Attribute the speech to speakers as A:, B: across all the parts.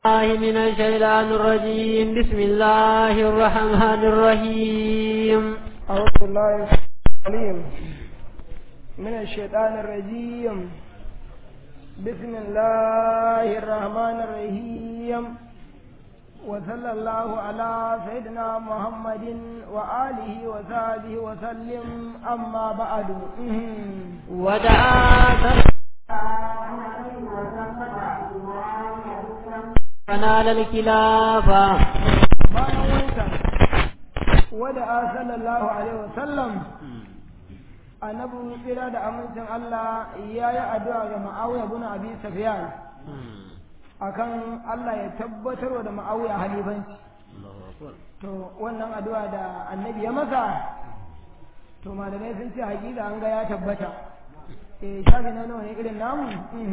A: الله من الشيطان الرجيم بسم الله الرحمن الرحيم
B: أعوذ بالله العليم من الشيطان الرجيم بسم الله الرحمن الرحيم وصلى الله على سيدنا محمد وآله وصحبه وسلم أما بعد
A: ودعا فنال الخلافة
B: bayan wancan wada a sallallahu alaihi wasallam annabi tsira da amincin Allah ya yi addu'a ga ma'awiya bin abi safiyan akan Allah ya tabbatar da ma'awiya halifanci to wannan addu'a da annabi ya masa to malamai sun ce hakika an ga ya tabbata eh shafi na nawa ne irin namu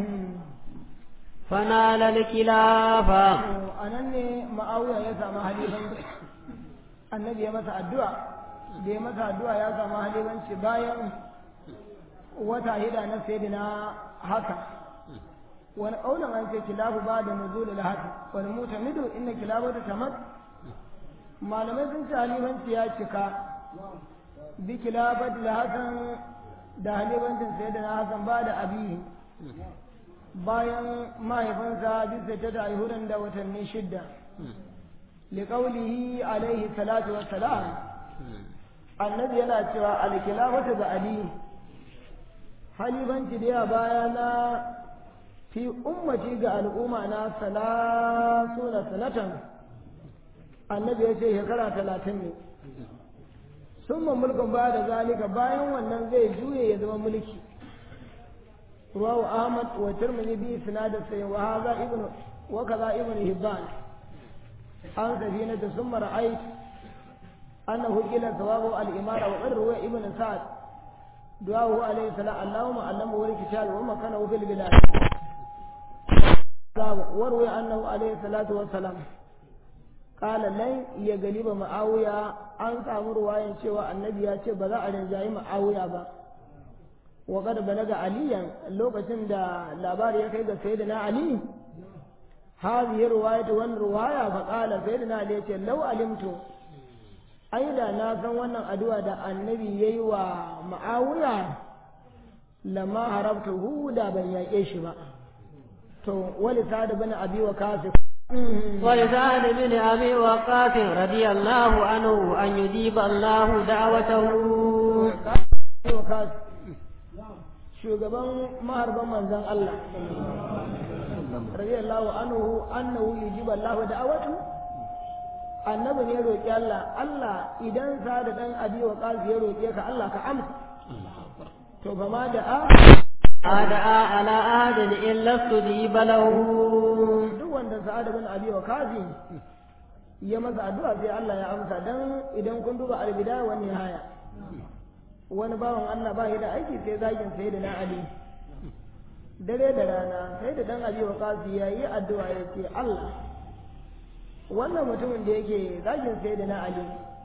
A: فنال الخلافة
B: a nan ne ma'awiya ya samu halifanci annabi ya masa addu'a da ya masa addu'a ya samu halifanci bayan wata hida na sayyidina haka wani ƙaunar an ce kilafu ba da nuzul haka wani mutamidu inna kilafu ta tamat malamai sun ce halifanci ya cika bi kilafat da hasan da halifancin sayyidina hasan ba da abihi bayan mahaifinsa bisa ta da aihudan da watanni shidda liƙaulihi alaihi salatu wassalam annabi yana cewa alkilafatu da ali halibanci da ya baya na fi ummati ga al'umma na salasu na sanatan annabi ya ce shekara talatin ne sun mulkin ba da zalika bayan wannan zai juye ya zama mulki رواه أحمد والترمذي بإسناد السيء وهذا ابن وكذا ابن هبان عن سفينة ثم رأيت أنه قيل ثواب الإمارة وقد روى ابن سعد دعاه عليه السلام اللهم علمه الكتاب ومكنه في البلاد وروي أنه عليه الصلاة والسلام قال لن يغلب معاوية أن سامر رواية شوى النبي يا بذا أرنجاي معاوية با وقد بلغ عليا لوكacin da labari ya kai ga sayyidina ali hadhihi riwayatu wan riwaya fa qala sayyidina ali yace law alimtu aida na san wannan addu'a da annabi yayi wa ma'awiya lamma harabtuhu da ban yaƙe shi ba to wali sa'd bin abi waqas
A: ولسعد بن أبي وقاص رضي الله عنه أن يجيب الله دعوته
B: shugaban maharban manzan Allah radiyallahu anhu annahu yujibu Allah da'awatu annabi ne roki Allah Allah idan sa da dan abi wa qazi ya roke ka Allah ka amsa to fa ma da'a
A: أدعى على أحد إلا استجيب له
B: duk wanda sa'ad bin abi wa qazi ya masa addu'a sai Allah ya amsa dan idan kun duba al-bidaya wa nihaya wani bawan Allah ba da aiki sai zagin sai da na Ali dare da rana sai da dan Ali waqasi ya yi addu'a ya ce Allah wannan mutumin da yake zagin sai da na Ali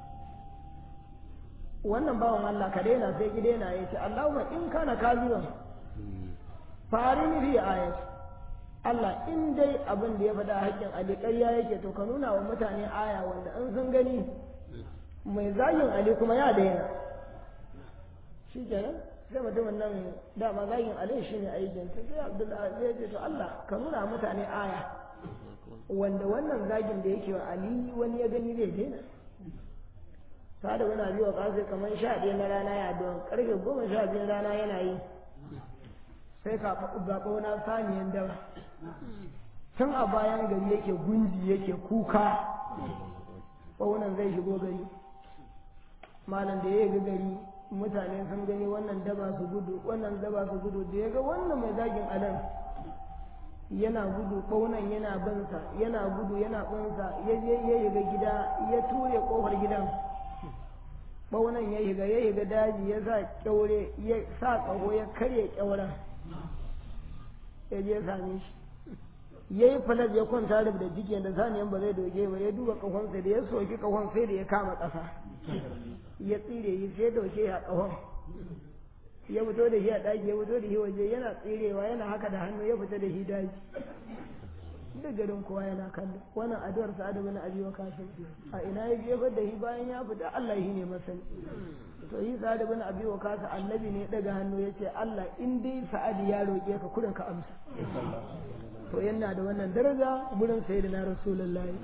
B: wannan bawan Allah ka daina sai ki daina ya ce Allahumma in kana kaziban farini fi ayat Allah in dai abin da ya faɗa haƙƙin Ali ƙarya yake to ka nuna wa mutane aya wanda in sun gani mai zagin Ali kuma ya daina shi kenan sai mutumin nan dama zagin alai shi ne aikin ta sai abdullahi zai ce to Allah ka nuna mutane aya wanda wannan zagin da yake wa ali wani ya gani zai daina sada wani biyu wa kasai kamar sha ɗaya na rana ya don karfe goma sha biyu rana yana yi sai ka zaɓa wani saniyan dawa tun a bayan gari yake gunji yake kuka ɓaunan zai shigo gari malam da ya yi gari mutane sun gani wannan daba su gudu wannan daba su gudu da ya ga wannan mai zagin adan yana gudu ƙaunan yana bansa yana gudu yana bansa ya je ya yiga gida ya ture ƙofar gidan ɓaunan ya yiga ya yiga daji ya sa ƙyaure ya sa ƙaho ya karya ƙyauren ya je same shi ya yi falas ya kwanta da jikin da saniyan ba zai doge ba ya duba ƙahonsa da ya soki ƙahon sai da ya kama ƙasa ya tsire yi sai dauke a ƙahon ya fito da shi a ɗaki ya fito da shi waje yana tsirewa yana haka da hannu ya fita da shi daji duk garin kowa yana kallo wannan addu'ar sa'ad bin abi waqas a ina ya jefar da shi bayan ya fita Allah shi ne masani to yi sa'ad bin abi waqas annabi ne daga hannu yace Allah in dai sa'ad ya roke ka kurin ka amsa to yana da wannan daraja gurin sayyidina rasulullahi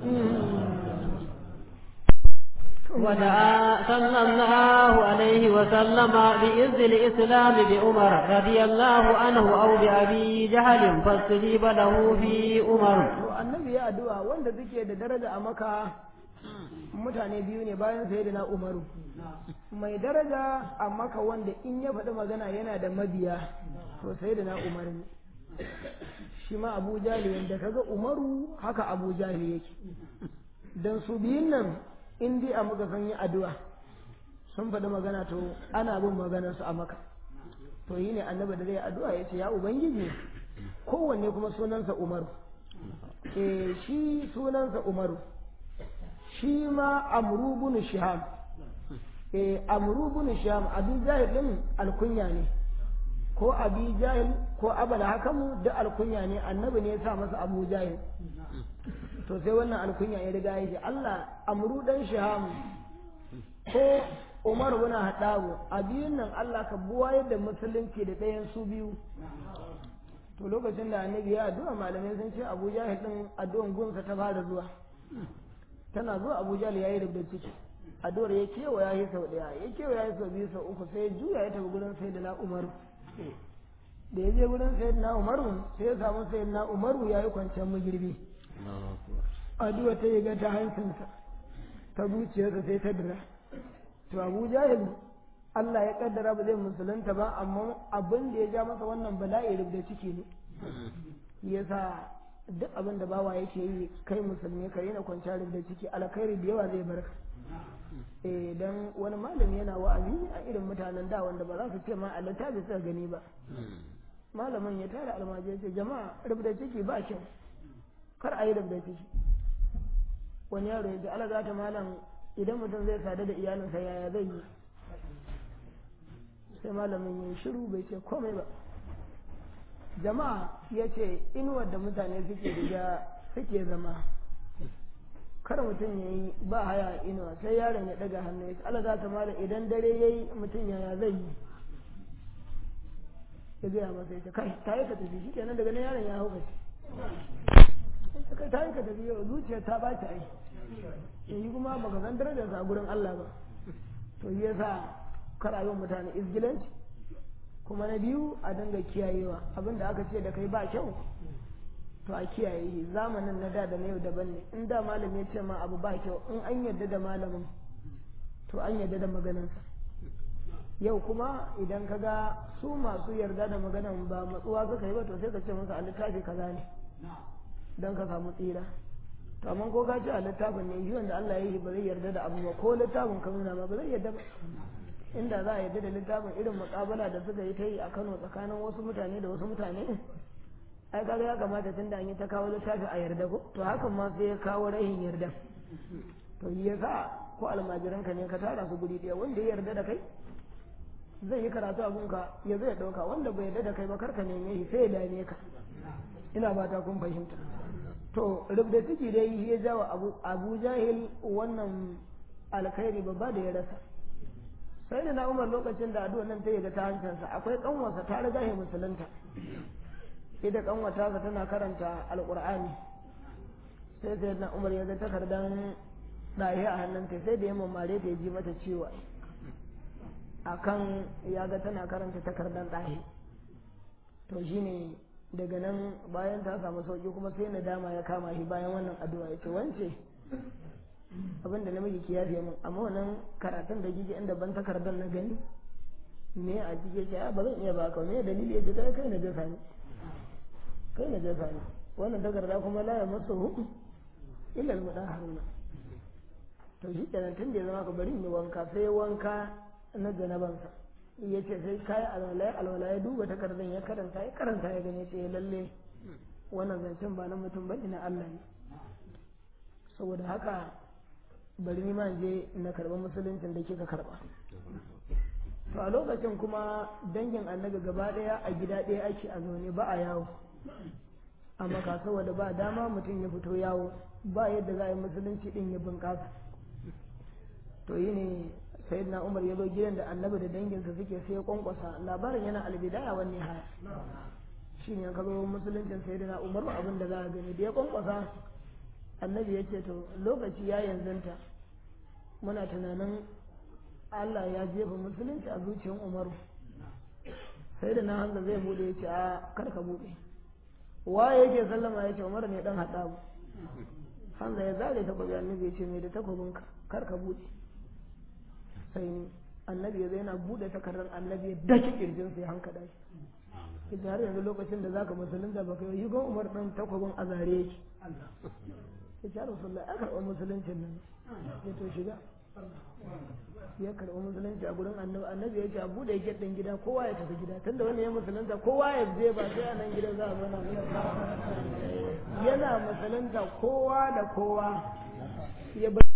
A: ودعا صلى الله عليه وسلم بإذن الإسلام بعمر رضي الله عنه أو بأبي جهل فاستجيب له في عمر
B: annabi ya addu'a wanda suke da daraja a maka mutane biyu ne bayan sayyidina umaru mai daraja a maka wanda in ya faɗi magana yana da mabiya to sayyidina umar ne shi ma abu jahili yadda kaga umaru haka abu jahili yake dan su biyun nan in dai a muka san yi addu'a sun faɗi magana to ana bin maganar su a maka to yi ne annabi da zai addu'a ya ce ya ubangiji kowanne kuma sunansa umaru e shi sunansa umaru shi ma amru bin shiham e amru bin shiham abi jahil din alkunya ne ko abi jahil ko abal hakamu duk alkunya ne annabi ne ya sa masa abu jahil to sai wannan alkunya ya riga ya ce Allah amru dan shiham ko Umar bin Hadabu a biyun nan Allah ka buwa yadda musulunci da ɗayan su biyu to lokacin da annabi ya addu'a malamai sun ce Abu Jahil din addu'an gunsa ta fara zuwa tana zuwa Abu Jahil yayi rubda ciki addu'ar ya kewa ya yi sau ɗaya ya kewa ya yi sau biyu sau uku sai ya juya ya tafi gurin sayyidina Umar da ya je gurin sayyidina Umar sai ya samu sayyidina Umar ya yi kwanciyar magirbi addu'a ta yi ga ta hancinsa ta zuciyarsa sai ta dira to abu jahil Allah ya kaddara ba zai musulunta ba amma abin da ya ja masa wannan bala'i da ciki ne yasa duk abin da bawa yake yi kai musulmi ka na kwanciya da ciki alkhairi da yawa zai barka eh dan wani malami yana wa'azi a irin mutanen da wanda ba za su ce ma a littafi suka gani ba malamin ya tara almajiri ce jama'a rubda ciki ba kyau kar a yi rubda ciki wani yaro ya ce ala za ta malam idan mutum zai sadu da iyalinsa yaya zai yi sai malamin ya shiru bai ce komai ba jama'a ya ce inuwar da mutane suke riga suke zama kar mutum ya yi ba haya inuwa sai yaron ya daga hannu ya ce ala za ta malam idan dare ya yi mutum yaya zai yi ya gaya masa ya ce kai ta yi ka tafi shi kenan daga nan yaron ya hau kashi kai ta yi ka tafi yau zuciyar ta ba ta ai yanzu kuma baka san darajarsa a gurin Allah ba to yi yasa karayon mutane izgilanci kuma na biyu a dinga kiyayewa abinda aka ce da kai ba kyau to a kiyaye zamanin na da da na yau daban ne in da malami ya ce ma abu ba kyau in an yarda da malamin to an yarda da maganarsa yau kuma idan ka ga su masu yarda da maganan ba matsuwa suka yi ba to sai ka ce musu a littafi kaza ne don ka samu tsira to amma ko ka ce a littafin ne shi wanda Allah ya yi ba zai yarda da abu ba ko littafin ka nuna ma ba zai yarda ba inda za a yarda da littafin irin muƙabala da suka yi ta yi a Kano tsakanin wasu mutane da wasu mutane ai kaga ya kamata tunda an yi ta kawo littafi a yarda ko to hakan ma sai ya kawo rahin yarda to yi yasa ko almajiran ka ne ka tara su guri ɗaya wanda ya yarda da kai zai yi karatu a gunka ya zai ɗauka wanda bai yarda da kai ba karka neme shi sai ya dame ka ina ba ta kun fahimta to rubda ciki dai ya jawa abu, abu jahil wannan alkhairi babba da ya rasa sai da na umar lokacin da addu'a nan ta yi ga ta hancinsa akwai kanwarsa ta riga ya musulunta ita kanwata sa tana karanta alqur'ani sai sai na umar ya ga takardan ɗaya a hannunta sai da ya mamare ta ya ji mata ciwo akan ya ga tana karanta takardan ɗaya to shine daga nan bayan ta samu sauki kuma sai nadama ya kama shi bayan wannan addu'a ya ce wance abin da namiji ki yafe min amma wannan karatun da kike inda ban takardar na gani me a cike ce ba zan iya baka me dalili ya ce kai kai na jasa ne kai na jasa ne wannan takarda kuma la ya masu hu illa al haruna to shi kenan tun da ya zama ka bari ni wanka sai wanka na janabansa ya ce sai kayi alwala alwala ya duba takardar ya karanta ya karanta ya gane ce lalle wannan zancen ba na mutum ba na Allah ne saboda haka bari ni ma je na karba musuluncin da kika karba to a lokacin kuma dangin annabi gaba daya a gida daya ake a zaune ba a yawo amma ka saboda ba dama mutum ya fito yawo ba yadda za a yi musulunci din ya bunƙasa to yi ne sayyidina umar ya zo gidan da annabi da danginsa suke sai ya kwankwasa labarin yana albidaya wani haya shi ne ka zo musuluncin sayyidina umar abin da za a gani da ya kwankwasa annabi ya ce to lokaci ya yanzanta muna tunanin Allah ya jefa musulunci a zuciyar umaru sai da na hanza zai bude ya ce a karka bude waye yake sallama ya ce umar ne dan haɗabu hanza ya zare takobi annabi ya ce mai da takobinka karka bude sai annabi ya zai yana bude takardar annabi ya daki kirjinsa ya hankada shi ita har yanzu lokacin da zaka musulunta baka yi gon umar dan takobin a zare yake ya ce rasulullah ya karɓi musuluncin nan ya to shiga ya karɓi musulunci a gurin annabi annabi ya ce a buɗe gate ɗin gida kowa ya tafi gida tunda wani ya musulunta kowa ya je ba sai a nan gidan za a zauna yana musulunta kowa da kowa ya bar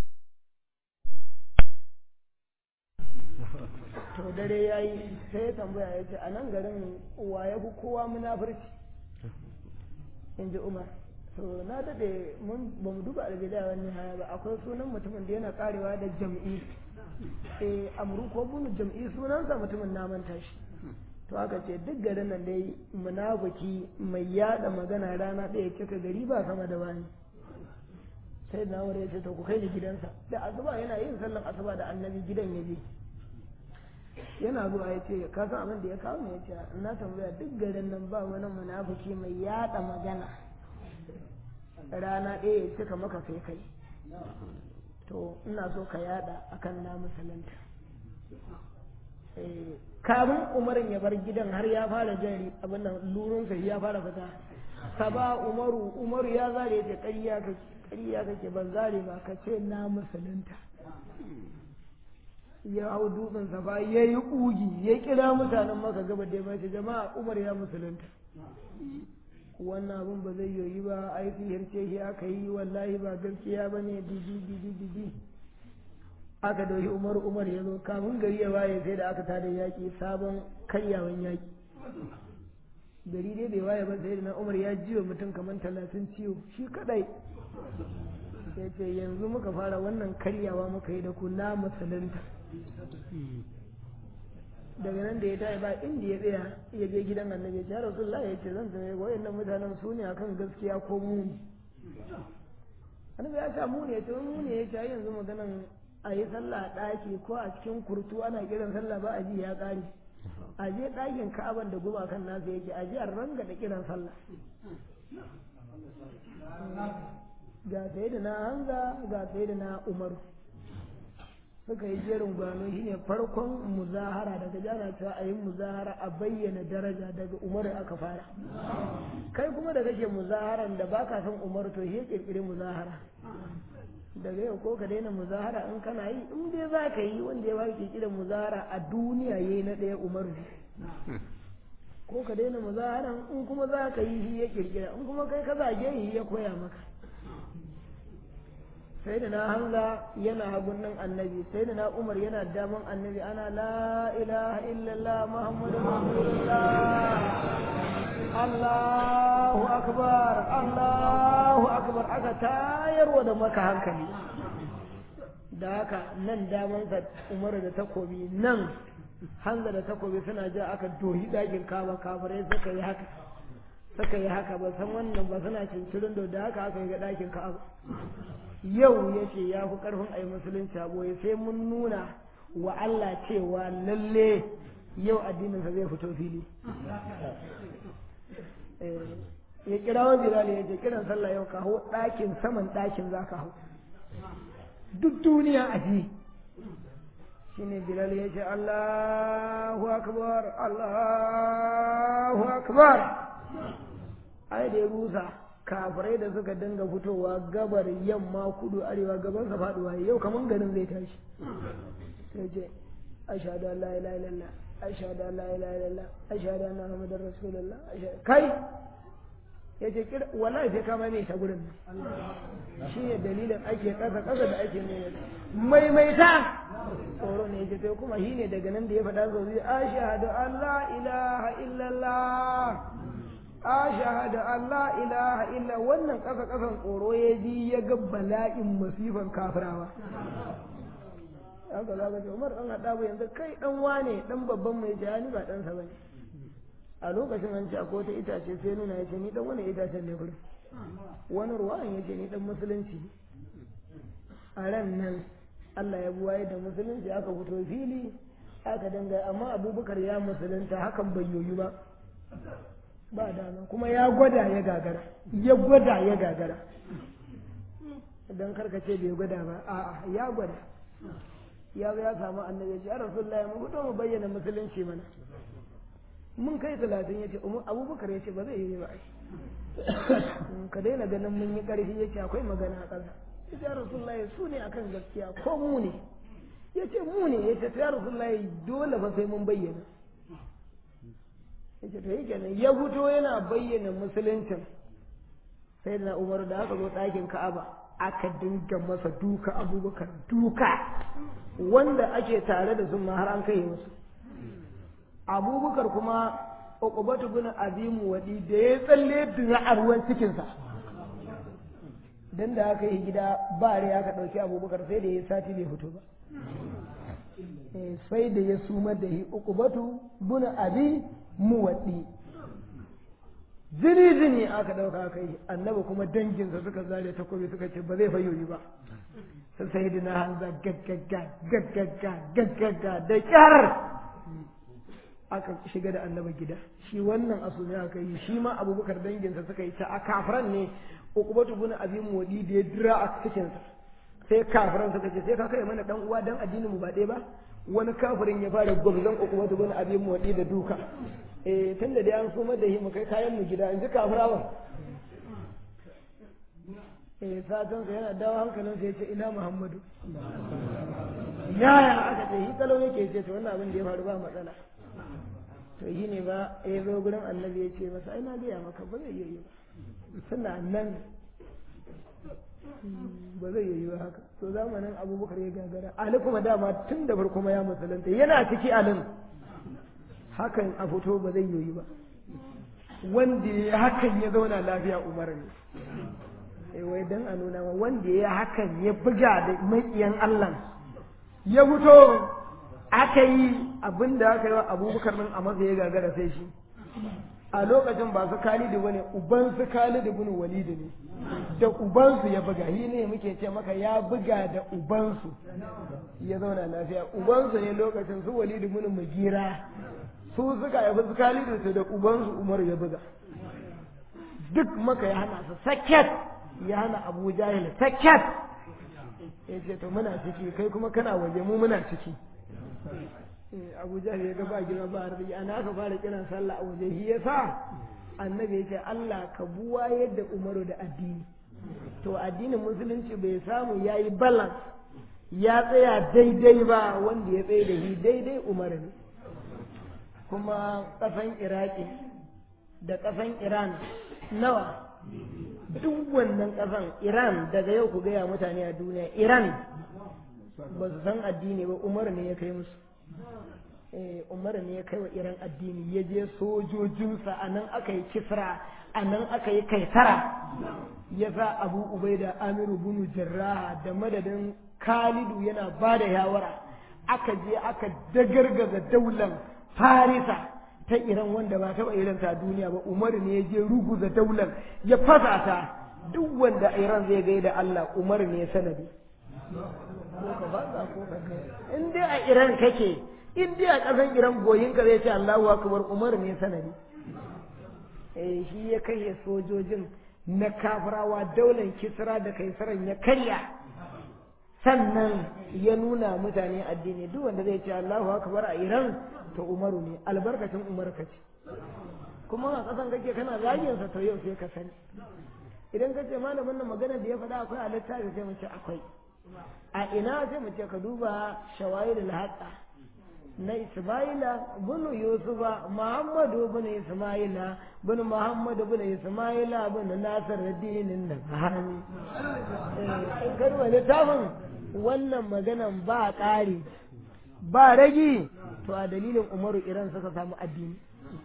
B: to dare ya yi sai ya tambaya ya ce a nan garin wa ya fi kowa munafurci in ji umar to na daɗe mun ba mu duba albidaya wani haya ba akwai sunan mutumin da yana karewa da jam'i eh amru ko bunu jam'i sunansa mutumin na manta shi to aka ce duk garin nan dai munafiki mai yada magana rana ɗaya cika gari ba sama da wani sai na wuri ya ce to ku kai ni gidansa da asuba yana yin sallan asuba da annabi gidan ya je yana zuwa ya ce ka san abin da ya kawo ne ya ce na tambaya duk garin nan ba wani munafiki mai yada magana rana ɗaya ya cika maka sai kai to ina so ka yada akan na musulunta kamun umarin ya bar gidan har ya fara jari abin nan lurunsa ya fara fita saba umaru umaru ya zare ya ce ƙarya kake ƙarya kake ban zare ba ka ce na musulunta ya hau dutsen safa ya yi ƙugi ya kira mutanen maka gaba da ya ce jama'a umar ya musulunta wannan abin ba zai yoyi ba ai sihirce shi aka yi wallahi ba gaskiya ba ne didi didi didi aka dauki umar umar ya zo kafin gari ya waye sai da aka tada yaƙi sabon karyawan yaƙi gari dai bai waye ba sai da na umar ya jiwa mutum kamar talatin ciwo shi kadai ya ce yanzu muka fara wannan karyawa muka yi da ku na musulunta daga nan da ya tayi ba inda ya tsaya ya je gidan annabi ya rasulullah ya ce zan tsaye wayannan mutanen su ne akan gaskiya ko mu ne annabi ya ce mu ne to mu ne ya ce yanzu maganan a yi sallah a ɗaki ko a cikin kurtu ana kiran sallah ba a ji ya ƙare a je ɗakin ka'aban da gumakan nasa yake a je a ranga da kiran sallah ga sai da na hanza ga sai da na umaru suka yi jerin gwano shi ne farkon muzahara daga jana cewa a yi muzahara a bayyana daraja daga umaru aka fara kai kuma da kake muzaharan da baka son umaru to shi ya kirkiri muzahara daga yau ko ka daina muzahara in kana yi in dai za ka yi wanda ya baka kirkirar muzahara a duniya yayi na ɗaya umaru ko ka daina muzaharan in kuma za ka yi shi ya kirkira in kuma kai ka zage shi ya koya maka sai da na hamza yana hagun nan annabi sai da na umar yana daman annabi ana la ilaha illallah muhammadu rasulullah allahu akbar allahu akbar aka tayarwa da maka hankali da haka nan damansa umar da takobi nan hanza da takobi suna ja aka dohi ɗakin kaba kabarai suka yi haka suka yi haka ba san wannan ba suna cincirin da haka aka yi ga ɗakin kaba yau ya ce ya fi ƙarfin a yi musulunci a boye sai mun nuna wa Allah cewa lalle yau addininsa zai fito fili ya kira wa bilal ya ce kiran sallah yau ka hau ɗakin saman ɗakin za ka hau duk duniya a ji shine bilal ya ce Allahu akbar Allahu akbar ai da ya rusa kafirai da suka dinga fitowa gabar yamma kudu arewa gaban sa faduwa yau kaman garin zai tashi sai ce ashhadu an la ilaha illallah ashhadu an la ilaha illallah ashhadu anna muhammadar rasulullah kai yace kira wallahi sai kama mai ta gurin shi ne dalilin ake kasa kasa da ake ne maimaita tsoro ne yace sai kuma shi ne daga nan da ya faɗa zo zai ashhadu an la ilaha illallah a shahada Allah ilaha illa wannan ƙasa ƙasan tsoro ya ji ya ga bala'in masifan kafirawa haka za ka ce Umar ɗan haɗa ba yanzu kai ɗan wane ɗan babban mai jani ba ɗansa ba ne a lokacin an ce akwai wata itace sai nuna ya ce ni ɗan wani itacen ne kullum wani ruwan ya ce ni ɗan musulunci a ran nan Allah ya buwaye da musulunci aka fito fili aka danga amma abubakar ya musulunta hakan bai yoyu ba ba dama kuma ya gwada ya gagara ya gwada ya gagara don karkace bai gwada ba a'a ya gwada ya ya samu annabi ya rasulullahi mu fito mu bayyana musulunci mana mun kai talatin ya ce abubakar ya ce ba zai yi ba ka daina ganin mun yi ƙarfi ya ce akwai magana a ƙasa ya ce rasulullahi su ne akan gaskiya ko mu ne ya ce mu ne ya ce ya rasulullahi dole fa sai mun bayyana ya ce to yi kenan ya fito yana bayyana musuluncin sai da umar da aka zo ɗakin ka'aba aka dinga masa duka abubakar duka wanda ake tare da su ma har an kai musu abubakar kuma uqbatu bin azimu wadi da ya tsalle dira a ruwan cikinsa dan da aka yi gida ba rai aka ɗauki abubakar sai da ya sati bai fito ba sai da ya sumar da yi uqbatu bin abi muwaddi jini jini aka ɗauka aka yi annabi kuma danginsa suka zare takobi suka ce ba zai fayoyi ba sai sai da na hanza gaggagga gaggagga gaggagga da kyar aka shiga da annabi gida shi wannan asumi aka yi shi ma abubakar danginsa suka yi ta a kafiran ne ukubatu bin abi modi da ya dira a cikin sa sai kafiran suka ce sai ka kai mana dan uwa dan addinin mu ba ɗaya ba wani kafirin ya fara gwamzan ukubatu bin abi modi da duka eh tunda dai an sumar da shi mu kai kayan mu gida in ji kafirawan eh satan sa yana dawo hankalin sa yace ina muhammadu yaya aka ce shi kalau yake ce to wannan abin da ya faru ba matsala to shi ne ba ya zo gurin annabi ya ce masa ai na gaya maka ba zai yi ba suna nan ba zai yi ba haka to zamanin abubakar ya gagara ali kuma dama tun da farko ya musulunta yana ciki alin hakan a fito ba zai yi ba wanda ya hakan ya zauna lafiya umar ne eh wai dan a nuna wanda ya hakan ya buga da makiyan Allah ya fito aka yi abin da aka yi wa abubakar nan a masa ya gagara sai shi a lokacin ba su kalidu bane uban su kalidu bin walidu ne da ubansu ya buga yi ne muke ce maka ya buga da ubansu ya zauna lafiya ubansu ne lokacin su walidu bin mugira su suka haifi su kalidu su da ubansu umar ya buga duk maka ya hana su saket ya hana abu jahil saket ya ce to muna ciki kai kuma kana waje mu muna ciki abu jahil ya ga ba gina ba arziki ana aka fara kiran sallah a waje shi yasa annabi ya ce Allah ka buwa yadda umaru da addini to addinin musulunci bai samu ya yi balance ya tsaya daidai ba wanda ya tsaye da shi daidai umaru ne kuma ƙasan iraki da ƙasan iran nawa duk wannan ƙasan iran daga yau ku gaya mutane a duniya iran ba su san addini ba umar ne ya kai musu umar ne ya kai wa iran addini ya je sojojinsa a nan aka yi kisra a nan aka yi kaisara ya sa abu ubaida amiru bunu jarraha da madadin khalidu yana ba da yawara aka je aka dagargaza daular farisa ta iran wanda ba taɓa irin ta duniya ba umar ne ya je ruguza daular ya fasa ta duk wanda iran zai gaida allah umar ne sanadi in dai a iran kake in dai a ƙasan iran goyinka zai ce allahu akbar umar ne sanadi eh shi ya kashe sojojin na kafirawa daular kisra da kaisaran ya karya sannan ya nuna mutane addini duk wanda zai ce allahu akbar a iran to umaru ne albarkacin umar ka ce kuma a ƙasan kake kana zaginsa to yau sai ka sani idan ka ce malamin nan magana da ya faɗa akwai a littafi sai mu ce akwai a ina sai mu ce ka duba shawahidul haqqa na Ismaila bin Yusufa Muhammadu bin Ismaila bin Muhammadu bin Ismaila bin Nasir dinin da bahani in karwa littafin wannan maganan ba ƙari ba ragi to a dalilin Umaru Iran suka samu addini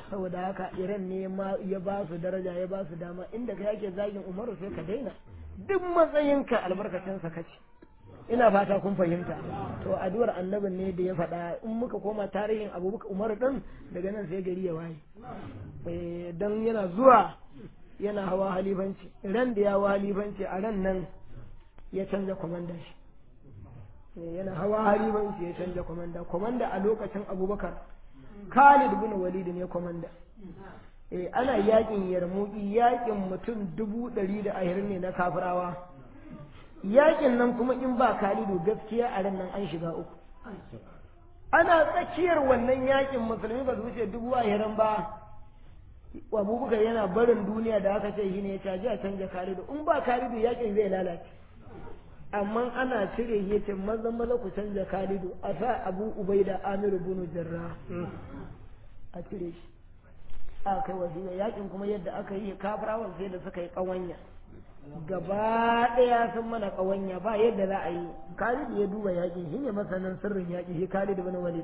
B: saboda haka iran ne ma ya ba su daraja ya ba su dama inda ka yake zagin umaru sai ka daina duk matsayinka albarkacinsa kace ina fata kun fahimta to addu'ar annabin ne da ya faɗa in muka koma tarihin abubakar umaru din daga nan sai gari ya waye dan yana zuwa yana hawa halifanci ran da ya hawa halifanci a ran nan ya canza kwamanda shi yana hawa halifanci ya canza kwamanda kwamanda a lokacin abubakar khalid bin walid ne kwamanda eh ana yakin yarmuki yakin mutum dubu ɗari da ashirin ne na kafirawa yakin nan kuma in ba khalidu gaskiya a ran nan an shiga uku ana tsakiyar wannan yakin musulmi ba su wuce dubu ashirin ba abubakar yana barin duniya da aka ce shi ne ya caji a canja khalidu in ba khalidu yakin zai lalace amma ana cire shi yace mazan maza ku canja khalidu a sa abu ubaida amiru bunu jarra a cire shi a kai wasiƙa yakin kuma yadda aka yi kafirawan sai da suka yi ƙawanya gaba ɗaya sun mana ƙawanya ba yadda za a yi khalid ya duba yaƙi shi ne masanin sirrin yaƙi shi khalid bin walid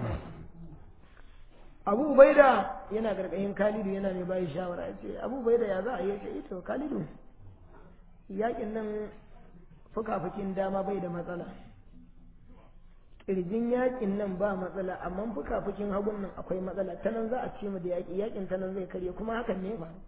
B: abu ubaida yana gargayin khalidu yana mai bayi shawara ya ce abu ubaida ya za a yi ce ito khalidu yaƙin nan fuka-fukin dama bai da matsala ƙirjin yaƙin nan ba matsala amma fuka-fukin hagun nan akwai matsala ta nan za a ce mu da yaƙi yaƙin ta nan zai karye kuma hakan ne faru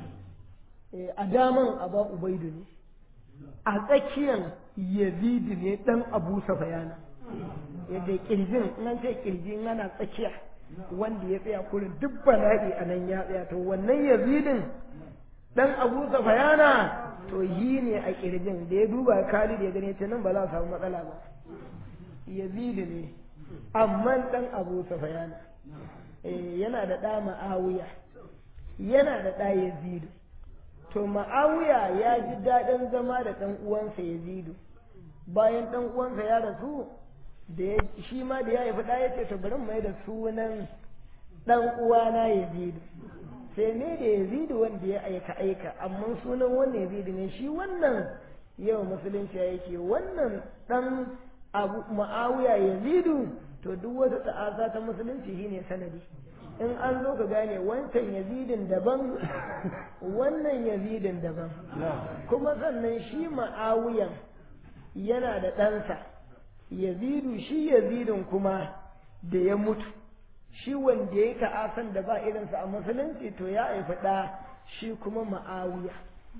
B: a daman aba ubaidu ne a tsakiyan yazidu ne dan abu safayana yadda kirjin in an ce kirji in ana tsakiya wanda ya tsaya kurin duk bala'i a nan ya tsaya to wannan yazidin dan abu safayana to yi ne a kirjin da ya duba khalid ya gane ce nan ba za a samu matsala ba yazidu ne amma dan abu safayana yana da ɗa ma'awiya yana da ɗa yazidu to ma'awiya ya ji daɗin zama da ɗan uwansa yazidu bayan ɗan uwansa ya rasu da shi ma da ya haifi ɗa ya ce to bari mai da sunan ɗan uwana yazidu sai ne da yazidu wanda ya aika aika amma sunan wannan yazidu ne shi wannan yau musulunci yake wannan ɗan abu ma'awiya yazidu to duk wata ta'aza ta musulunci shine sanadi in an zo ka gane wancan yazidin daban wannan yazidin daban kuma sannan shi ma'awiyan yana da ɗansa yazidu shi yazidin kuma da ya mutu shi wanda ya ta'asan da ba irinsa a musulunci to ya haifi ɗa shi kuma ma'awiya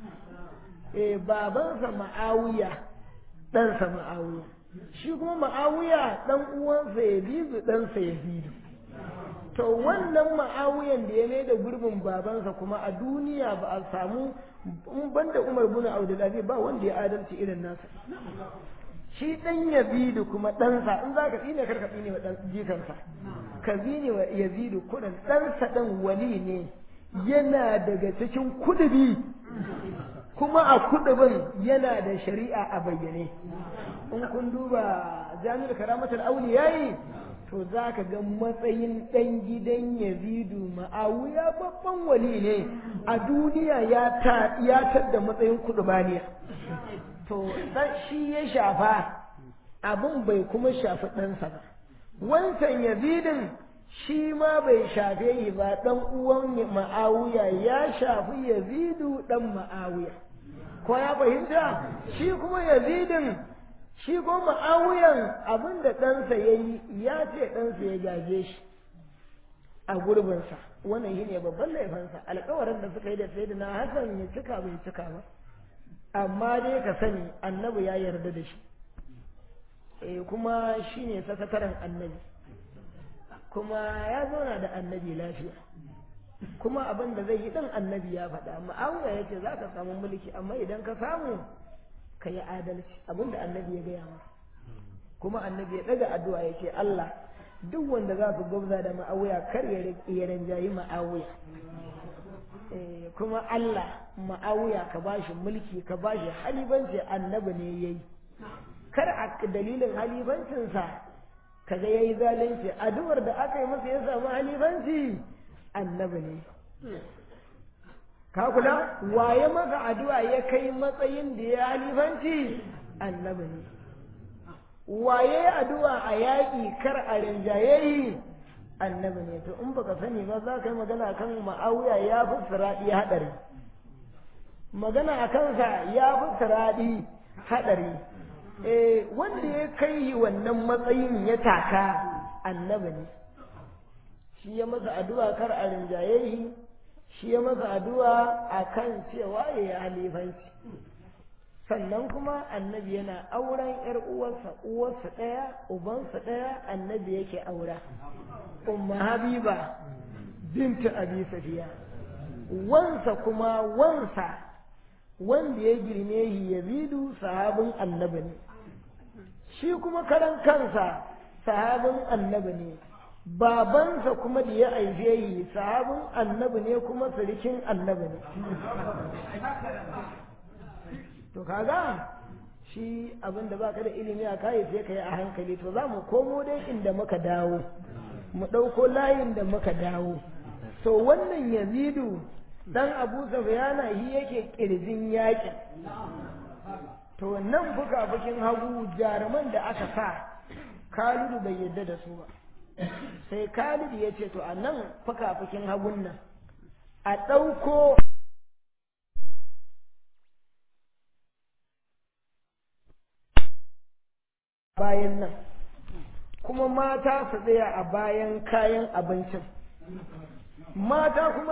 B: e babansa ma'awiya ɗansa ma'awiya shi kuma ma'awiya ɗan uwansa yazidu ɗansa yazidu to wannan ma'awiyan da ya mai da gurbin babansa kuma a duniya ba a samu in banda umar bin abdulaziz ba wanda ya adalci irin nasa shi dan yazidu kuma ɗansa in za ka tsine karka tsine wa jikansa ka zine wa yazidu kudin ɗansa ɗan wali ne yana daga cikin kudubi kuma a kudubin yana da shari'a a bayyane in kun duba jami'ar karamatul auliyayi to za ka ga matsayin ɗan gidan yazidu ma'awiya babban wali ne a duniya ya tadda matsayin kudubaniya to shi ya shafa abin bai kuma shafi ɗansa ba wancan yazidin shi ma bai shafe yi ba ɗan uwan ma'awiya ya shafi yazidu ɗan ma'awiya ko ya fahimta shi kuma yazidin shi ko ma'awiyan abin da ɗansa ya yi ya ce ɗansa ya gaje shi a gurbinsa wannan shi ne babban laifinsa alkawarin da suka yi da sai na hasan ya cika bai cika ba amma dai ka sani annabi ya yarda da shi e kuma shi ne sakataren annabi kuma ya zauna da annabi lafiya kuma abin da zai yi ɗan annabi ya faɗa ma'awiya ya ce za ka samu mulki amma idan ka samu ka yi adalci abinda annabi ya gaya masa kuma annabi ya ɗaga addu'a ya ce Allah duk wanda za su gwabza da ma'awuya kar ya rinjayi ma'awuya kuma Allah ma'awuya ka bashi mulki ka bashi halibanci annabi ne ya yi kar a dalilin halibancinsa kaga ya yi zalunci addu'ar da aka yi masa ya samu halibanci annabi ne ka kula waye maka addu'a ya kai matsayin da ya halifanci annabi ne waye addu'a a yaƙi kar a rinjaye annabi ne to in baka sani ba za ka yi magana kan ma'awiya ya fi siraɗi haɗari magana a kansa ya fi siraɗi haɗari eh wanda ya kai wannan matsayin ya taka annabi ne shi ya masa addu'a kar a rinjaye shi shi ya masa addu'a a kan cewa ya yi halifanci sannan kuma annabi yana auren ‘yar uwarsa uwarsa ɗaya ubansa ɗaya annabi yake aura umma habiba bintu abi safiya wansa kuma wansa wanda ya girme shi yazidu sahabin annabi ne shi kuma karan kansa sahabin annabi ne babansa kuma da ya aife yi sahabin annabi ne kuma sirikin annabi ne to kaga shi abin da baka da ilimi a kai sai ka yi a hankali to za mu komo dai inda muka dawo mu ɗauko layin da muka dawo to wannan yazidu dan abu safiyana shi yake kirjin yakin to nan fuka-fukin hagu jaruman da aka sa kalidu bai yadda da su ba sai kalidu ya ce to a nan fuka-fukin hagun nan a ɗauko bayan nan kuma mata su tsaya a bayan kayan abincin mata kuma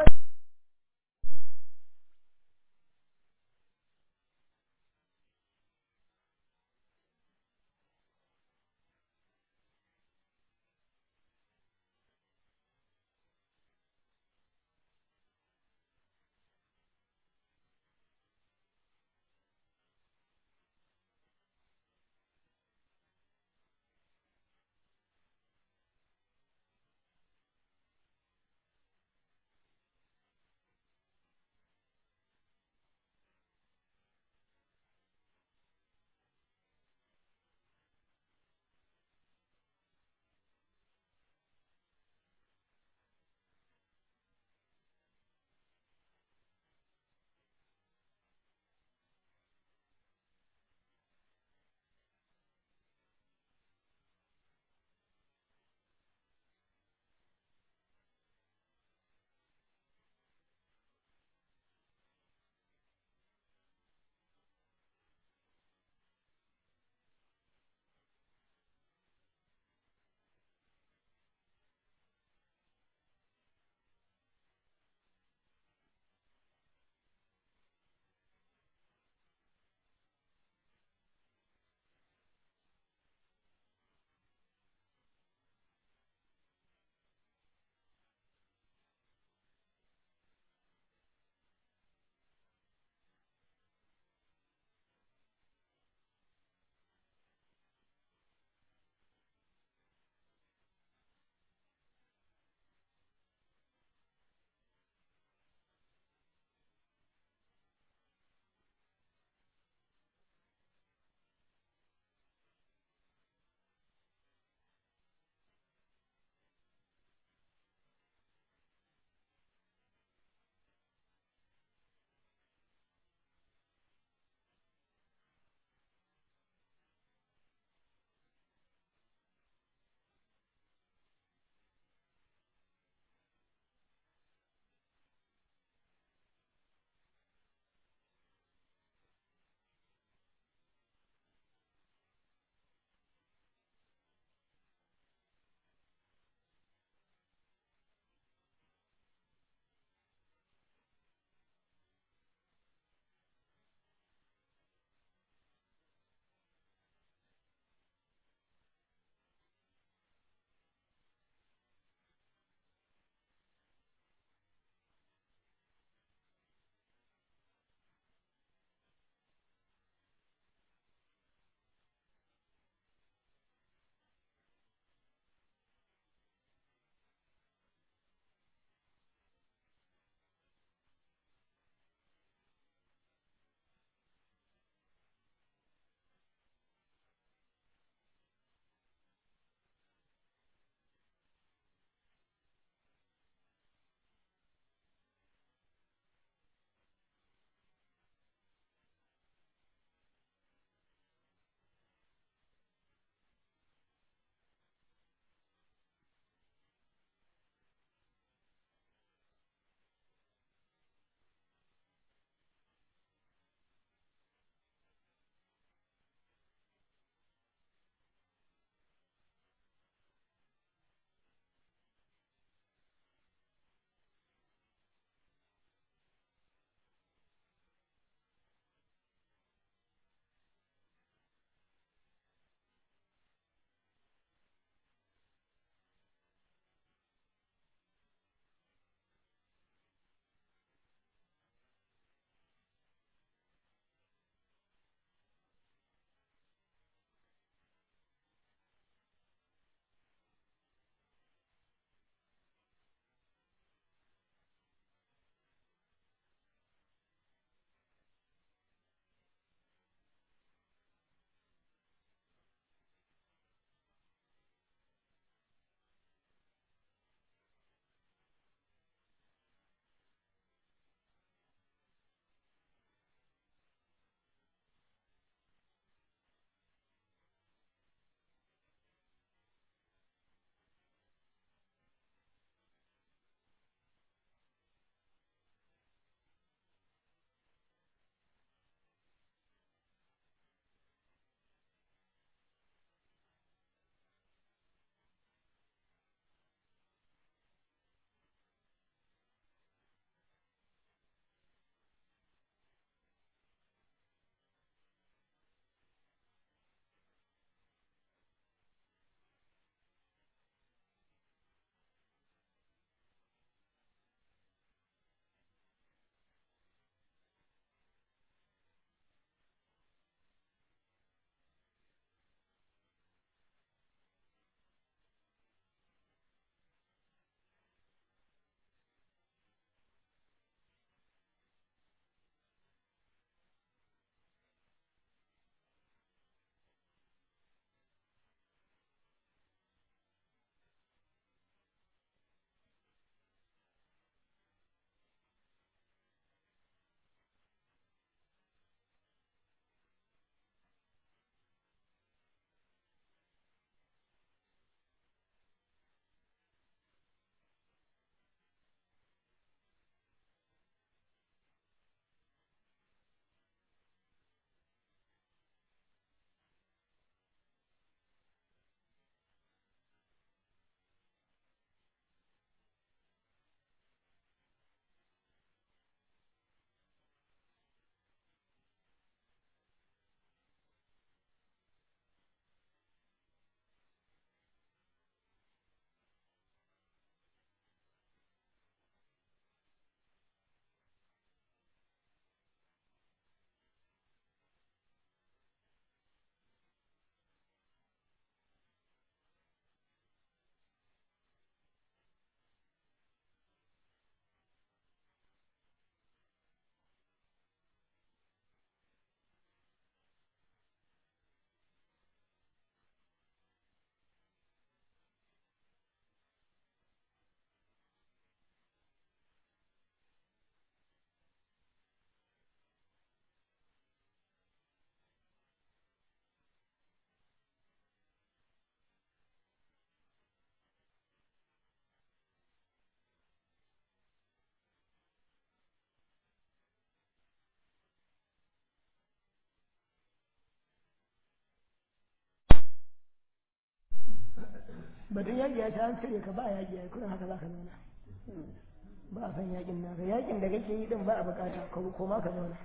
B: batun yaƙi ya ce an cire ka ba yaƙi ya kurin haka za ka zauna ba a san yaƙin naka yaƙin da kake yi din ba a bukata ko ma ka zauna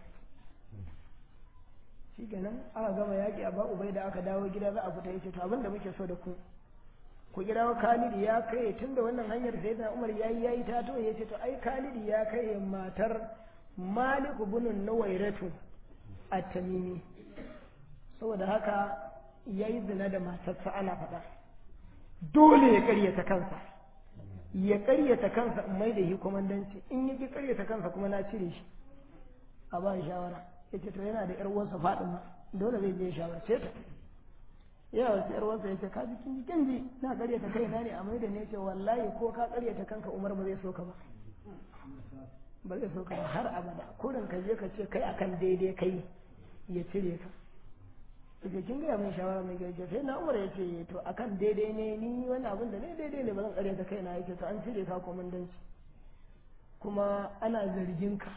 B: shi kenan aka gama yaƙi a ba ubai da aka dawo gida za a fita yace to abin da muke so da ku ku kira wa Khalid ya kai tun da wannan hanyar sai da Umar yayi yayi ta to yace to ai Khalid ya kai matar Malik ibn Nuwairatu at-Tamimi saboda haka yayi zina da matarsa ana faɗa dole ya karyata kansa ya karyata kansa in mai da shi komandanci in ya ki karyata kansa kuma na cire shi a ba shawara yace to yana da yar uwarsa Fatima dole zai je shawarce ta yana wasu yar uwarsa yace ka ji kin ji kin ji na karyata kaina ne a mai da ne ce wallahi ko ka karyata kanka Umar ba zai so ka ba ba zai so ka ba har abada kurin ka je ka ce kai akan daidai kai ya cire ka daga kin gaya min shawara mai gaje sai na umar ya ce to akan daidai ne ni wani abin da ne daidai ne ba zan karyata kaina yake to an cire ka komandanci kuma ana zargin ka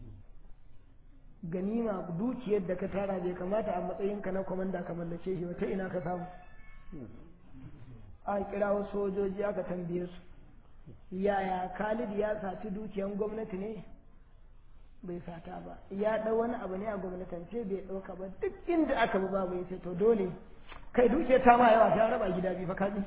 B: ganima dukiyar da ka tara bai kamata a matsayinka na komanda ka mallake shi wata ina ka samu an kira wasu sojoji aka tambaye su yaya Khalid ya saci dukiyan gwamnati ne bai sata ba ya ɗau wani abu ne a gwamnatance bai ɗauka ba duk inda aka bi babu ya ce to dole kai dukiyar ta ma yawa ta raba gida biyu fa kaji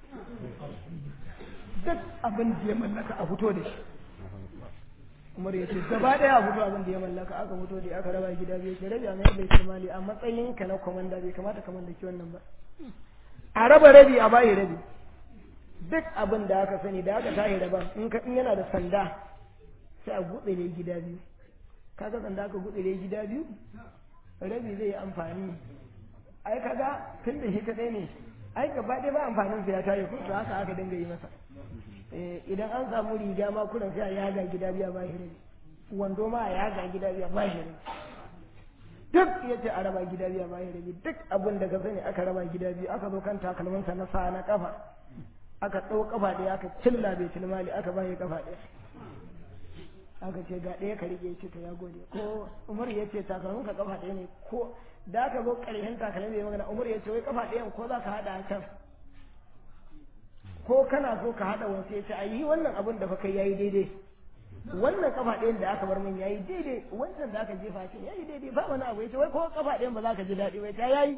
B: duk abin da ya mallaka a fito da shi umar ya ce gaba ɗaya a fito abin da ya mallaka aka fito da aka raba gida biyu ce rabi a mai bai kimali a matsayin ka na komanda bai kamata ka mallaki wannan ba a raba rabi a bayi rabi duk abin da aka sani da aka tahi daban in yana da sanda sai a buɗe ne gida biyu kaga sanda aka gutsire gida biyu rabi zai yi amfani ai kaga tun da shi kadai ne ai gaba ɗaya ba amfanin sa ya tayi ko haka aka dinga yi masa idan an samu riga ma kuran sai a yaga gida biya ba shi rabi wando ma a yaga gida biya ba shi rabi duk ya ce a raba gida biya ba shi rabi duk abin da ka sani aka raba gida biyu aka zo kan takalmansa na sa na kafa aka ɗau kafa ɗaya aka cilla bai tilmali aka ba shi kafa ɗaya aka ce ga ɗaya ka rike ce to ya gode ko umar ya ce takalmin ka kafa ɗaya ne ko da aka zo ƙarshen takalmin da ya magana umar ya ce wai kafa ɗayan ko za ka haɗa a can ko kana so ka haɗa wasu ya ce a yi wannan abin da fa kai yayi daidai wannan kafa ɗayan da aka bar min yayi daidai wancan da aka jefa ce yayi daidai ba wani abu ya ce wai ko kafa ɗayan ba za ka ji daɗi wai ta yayi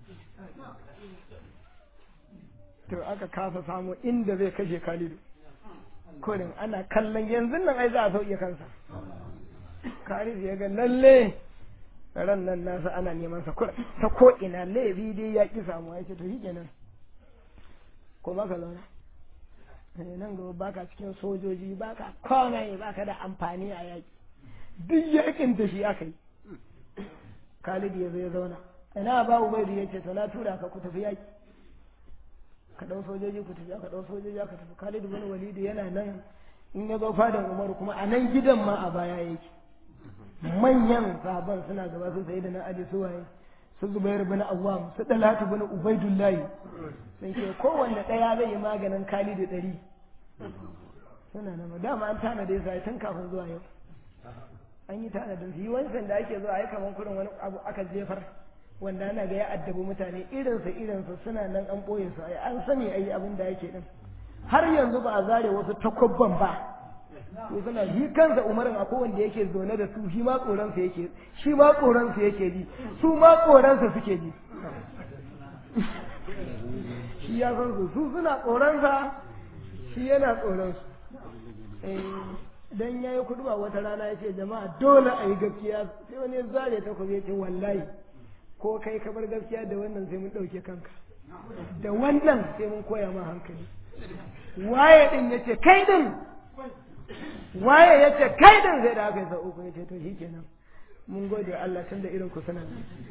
B: to aka kasa samu inda zai kashe Khalidu kurin ana kallon yanzu nan ai za a sauke kansa Khalid ya ga lalle ran nan nasa ana neman sa kurin ta ko ina laifi dai ya ki samu ya ce to shikenan ko ba ka zauna nan gaba baka cikin sojoji baka komai baka da amfani a yaki duk yakin da shi aka yi Khalid ya zo ya zauna ina ba Ubaidu ya ce to na tura ka ku tafi yaki ka ɗau sojoji ku tafi ka ɗau sojoji ka tafi Khalid bin Walid yana nan in ya zo fadan Umar kuma a nan gidan ma a baya yake manyan sahaban suna gaba su sai da na Ali su waye su Zubair bin Awwam su Talatu bin Ubaidullah sun ce kowanne ɗaya zai yi maganin Khalid ɗari suna nan dama an tanade sai tun kafin zuwa yau an yi tanadin su yi wancan da ake zuwa ai kaman kurin wani abu aka jefar wanda ana ga ya addabi mutane irinsa irinsa suna nan an ɓoye su ai an sani ai abin da yake din har yanzu ba a zare wasu takwabban ba to suna shi kansa umarin akwai wanda yake zaune da su shi ma tsoronsa yake shi ma tsoronsa yake ji su ma tsoronsa suke ji shi ya san su su suna tsoronsa shi yana tsoronsu dan yayi kuduba wata rana ya ce jama'a dole a yi gaskiya sai wani ya zare takobi ya ce wallahi ko kai ka bar gaskiya da wannan sai mun ɗauke kanka da wannan sai mun koya ma hankali waye din ya ce kai din waye ya ce kai din sai da aka yi sau uku ya ce to shikenan mun gode Allah tun da irin ku suna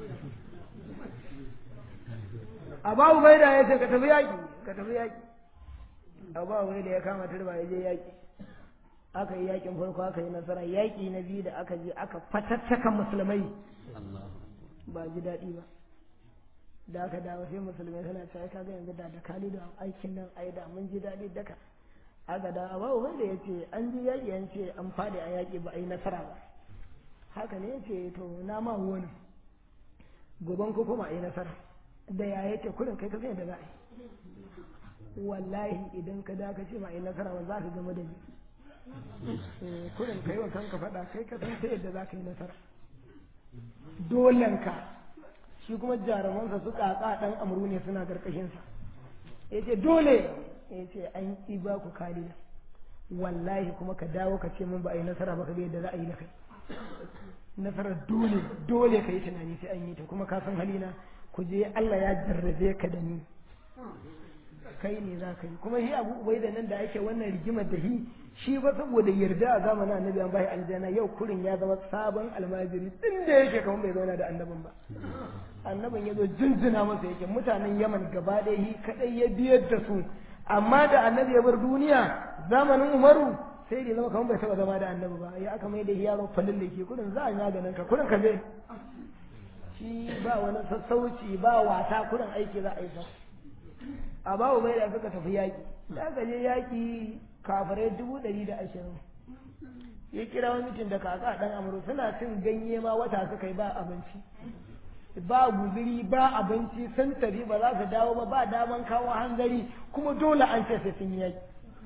B: Abu Baida ya ce ka tafi yaƙi ka tafi yaƙi Abu Baida ya kama turba ya je yaƙi aka yi yaƙin farko aka yi nasara yaƙi na biyu da aka je aka fatattaka musulmai ba ji daɗi ba da aka dawo sai musulmai suna cewa kaga yanzu da da kalidu a aikin nan ai da mun ji daɗi daka aka da ba wanda ya ce an ji yaƙi an ce an faɗi a yaƙi ba a yi nasara ba haka ne ya ce to na ma wani goban ko kuma a yi nasara da ya yake kurin kai ka zai da za a yi wallahi idan ka da ka ce ma ai nasara ba za ka gama da ni kurin kai wa kanka faɗa kai ka san ta yadda za ka yi nasara dolenka shi kuma jarumansa su ƙaƙa ɗan amru ne suna ƙarƙashinsa ya ce dole ya ce an ƙi ba ku kariya wallahi kuma ka dawo ka ce min ba a yi nasara ba ka ga yadda za a yi da kai nasarar dole dole ka yi tunani sai an yi ta kuma ka san halina ku je Allah ya jarrabe ka da ni kai ne za ka yi kuma shi abu ubai da nan da ake wannan rigimar da shi shi ba saboda yarda a zamanin annabi an bai aljanna yau kurin ya zama sabon almajiri din da yake kamar bai zauna da annabin ba annabin ya zo jinjina masa yake mutanen yaman gaba ɗaya shi kaɗai ya biyar da su amma da annabi ya bar duniya zamanin umaru sai da zama kamar bai taɓa zama da annabi ba ya aka mai da yaro falin da ke kurin za a yi maganin ka kurin ka je shi ba wani sassauci ba wasa kurin aiki za a yi sa a babu bai da suka tafi yaƙi da aka je yaƙi kafirai dubu ɗari da ashirin ya kira wani mutum da kaka ɗan amuru suna cin ganye ma wata suka yi ba abinci ba guziri ba abinci sun tafi ba za su dawo ba ba daman kawo hanzari kuma dole an ce sai sun yi yaƙi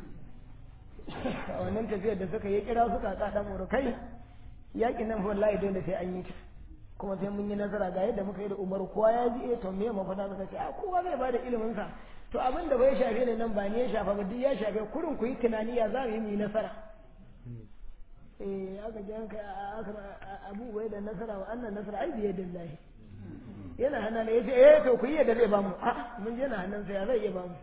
B: a wannan tafiyar da suka yi kira su kaka ɗan amuru kai yaƙin nan wallahi dole sai an yi ta kuma sai mun yi nasara ga yadda muka yi da umaru kowa ya ji eh to me mafada suka ce a kowa zai bada ilimin sa to abin da bai shafe ne nan ba ne ya shafa ba duk ya shafe kurin ku yi tunani ya za mu yi mu yi nasara eh aka ji hanka abu bai da nasara wa annan nasara ai biye dillahi yana hana ne yace eh to ku yi yadda zai bamu a mun je na hannun sa ya zai iya bamu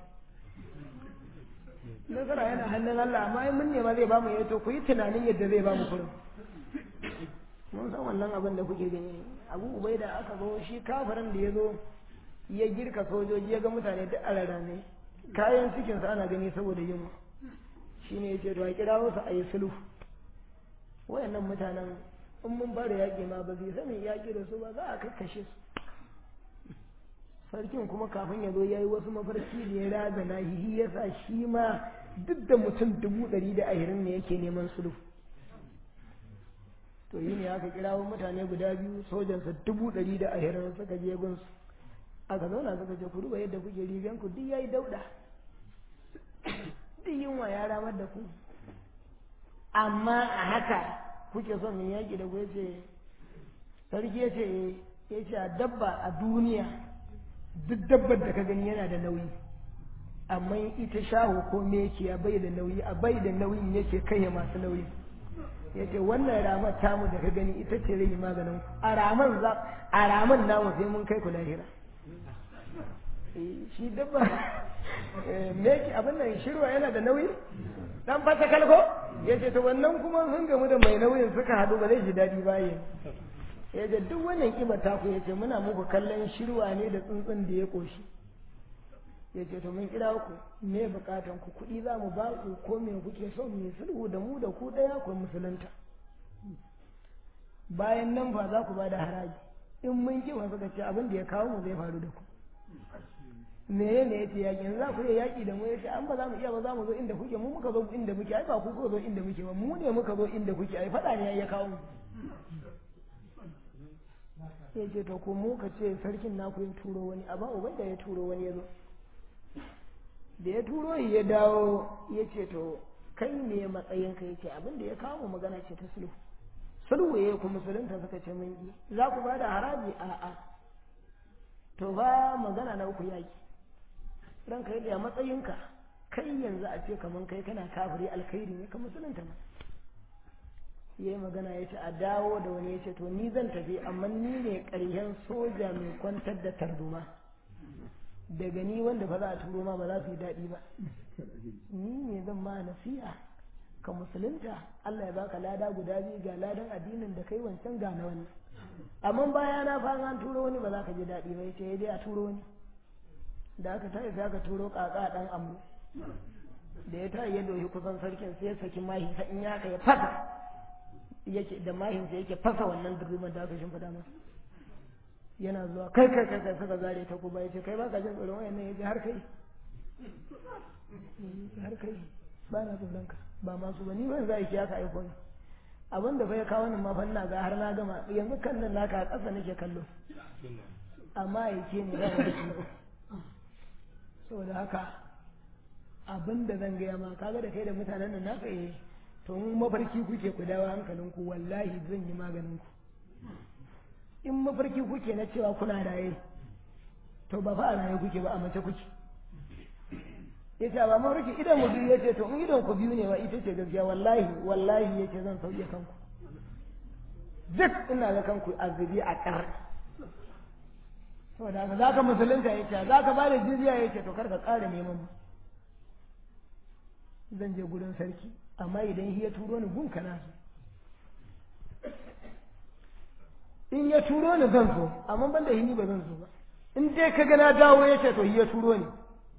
B: nasara yana hannun Allah amma mun nema zai bamu eh to ku yi tunanin yadda zai bamu kurin mun san wannan abin da kuke gani abu ubai da aka zo shi kafirin da ya zo ya girka sojoji ya ga mutane duk a rarrame kayan cikinsa ana gani saboda yunwa shi ne ya ce to a kira wasu a yi sulhu wayannan mutanen in mun fara yaƙi ma ba zai sani yaƙi da su ba za a kakkashe su sarkin kuma kafin ya zo ya yi wasu mafarki da ya razana hihi ya sa shi ma duk da mutum dubu ɗari da ashirin ne yake neman sulhu to yi ne aka kirawo mutane guda biyu sojansa dubu ɗari da ashirin suka je gunsu aka zauna suka ce ku duba yadda kuke rigan ku duk yayi dauɗa duk yunwa ya ramar da ku amma a haka kuke son mu yaƙi da ku ya ce sarki ya ce ya ce a dabba a duniya duk dabbar da ka gani yana da nauyi amma ita shaho ko meki a bai da nauyi a bai da nauyin yake kai masu nauyi ya ce wannan ramar tamu da ka gani ita ce rai maganin ku a raman za a raman namu sai mun kai ku lahira shi dabba meki abin nan shirwa yana da nauyi dan fata kalko ya ce to wannan kuma sun gamu da mai nauyin suka haɗu ba zai ji daɗi ba yin ya ce duk wannan kiba ta ku ya ce muna muku kallon shirwa ne da tsuntsun da ya ƙoshi ya ce to mun kira ku me bukatan ku kuɗi za mu ba ku ko me kuke so mu sulhu da mu da ku ɗaya ku musulunta bayan nan fa za ku ba da haraji in mun ki wa suka ce abin da ya kawo mu zai faru da ku me ne yace yaƙi za ku iya yaƙi da mu yace an ba za mu iya ba za mu zo inda kuke mu muka zo inda muke ai ba ku ko zo inda muke ba mu ne muka zo inda kuke ai faɗa ne ya kawo mu ya ce to ko mu ka ce sarkin naku ya turo wani amma ubai da ya turo wani ya zo da ya turo ya dawo ya ce to kai ne matsayin ka yake abin da ya kawo magana ce ta sulhu sulhu ya ku musulunta suka ce mun yi za ku ba da haraji a a to ba magana na uku yaki ran kai da matsayinka kai yanzu a ce kaman kai kana kafiri alkhairi ne ka musulunta ma yayi magana ya ce a dawo da wani ya ce to ni zan tafi amma ni ne ƙarshen soja mai kwantar da tarzoma daga ni wanda ba za a turo ma ba za su yi daɗi ba ni ne zan ma nasiha ka musulunta Allah ya baka lada guda biyu ga ladan addinin da kai wancan ga na wannan amma baya na fa an turo wani ba za ka ji daɗi ba yace dai a turo wani da aka tayi sai aka turo kaka dan amu da ya tayi ya doshi kusan sarkin sai ya saki mahi sa in ya ya fasa yake da mahin sai yake fasa wannan durman da aka shimfida masa yana zuwa kai kai kai kai suka zare ta kuma yace kai baka jin tsoron wayannan yace har kai har kai ba na tsoron ka ba masu ba ni ban za ki aka aiko ni abin da bai kawo ni ma fa ina ga har na gama yanzu kan nan naka a ƙasa nake kallo amma yake ne da wani saboda haka abin da zan gaya ma kaga da kai da mutanen nan naka eh to in mafarki kuke ku dawo hankalinku wallahi zan yi maganin ku in mafarki kuke na cewa kuna raye to ba fa a raye kuke ba a mace kuke ya ce ba mafarki idan mu biyu ya ce to in idan ku biyu ne ba ita ce gaskiya wallahi wallahi ya ce zan sauke kanku duk ina ga kanku azubi a ƙar saboda haka za ka musulunta ya ce za ka ba da jizya ya ce to kar ka ƙara neman mu zan je gurin sarki amma idan ya turo ni gun kana so in ya turo ni zan so amma ban da hini ba zan so ba in dai ka ga na dawo ya ce to ya turo ni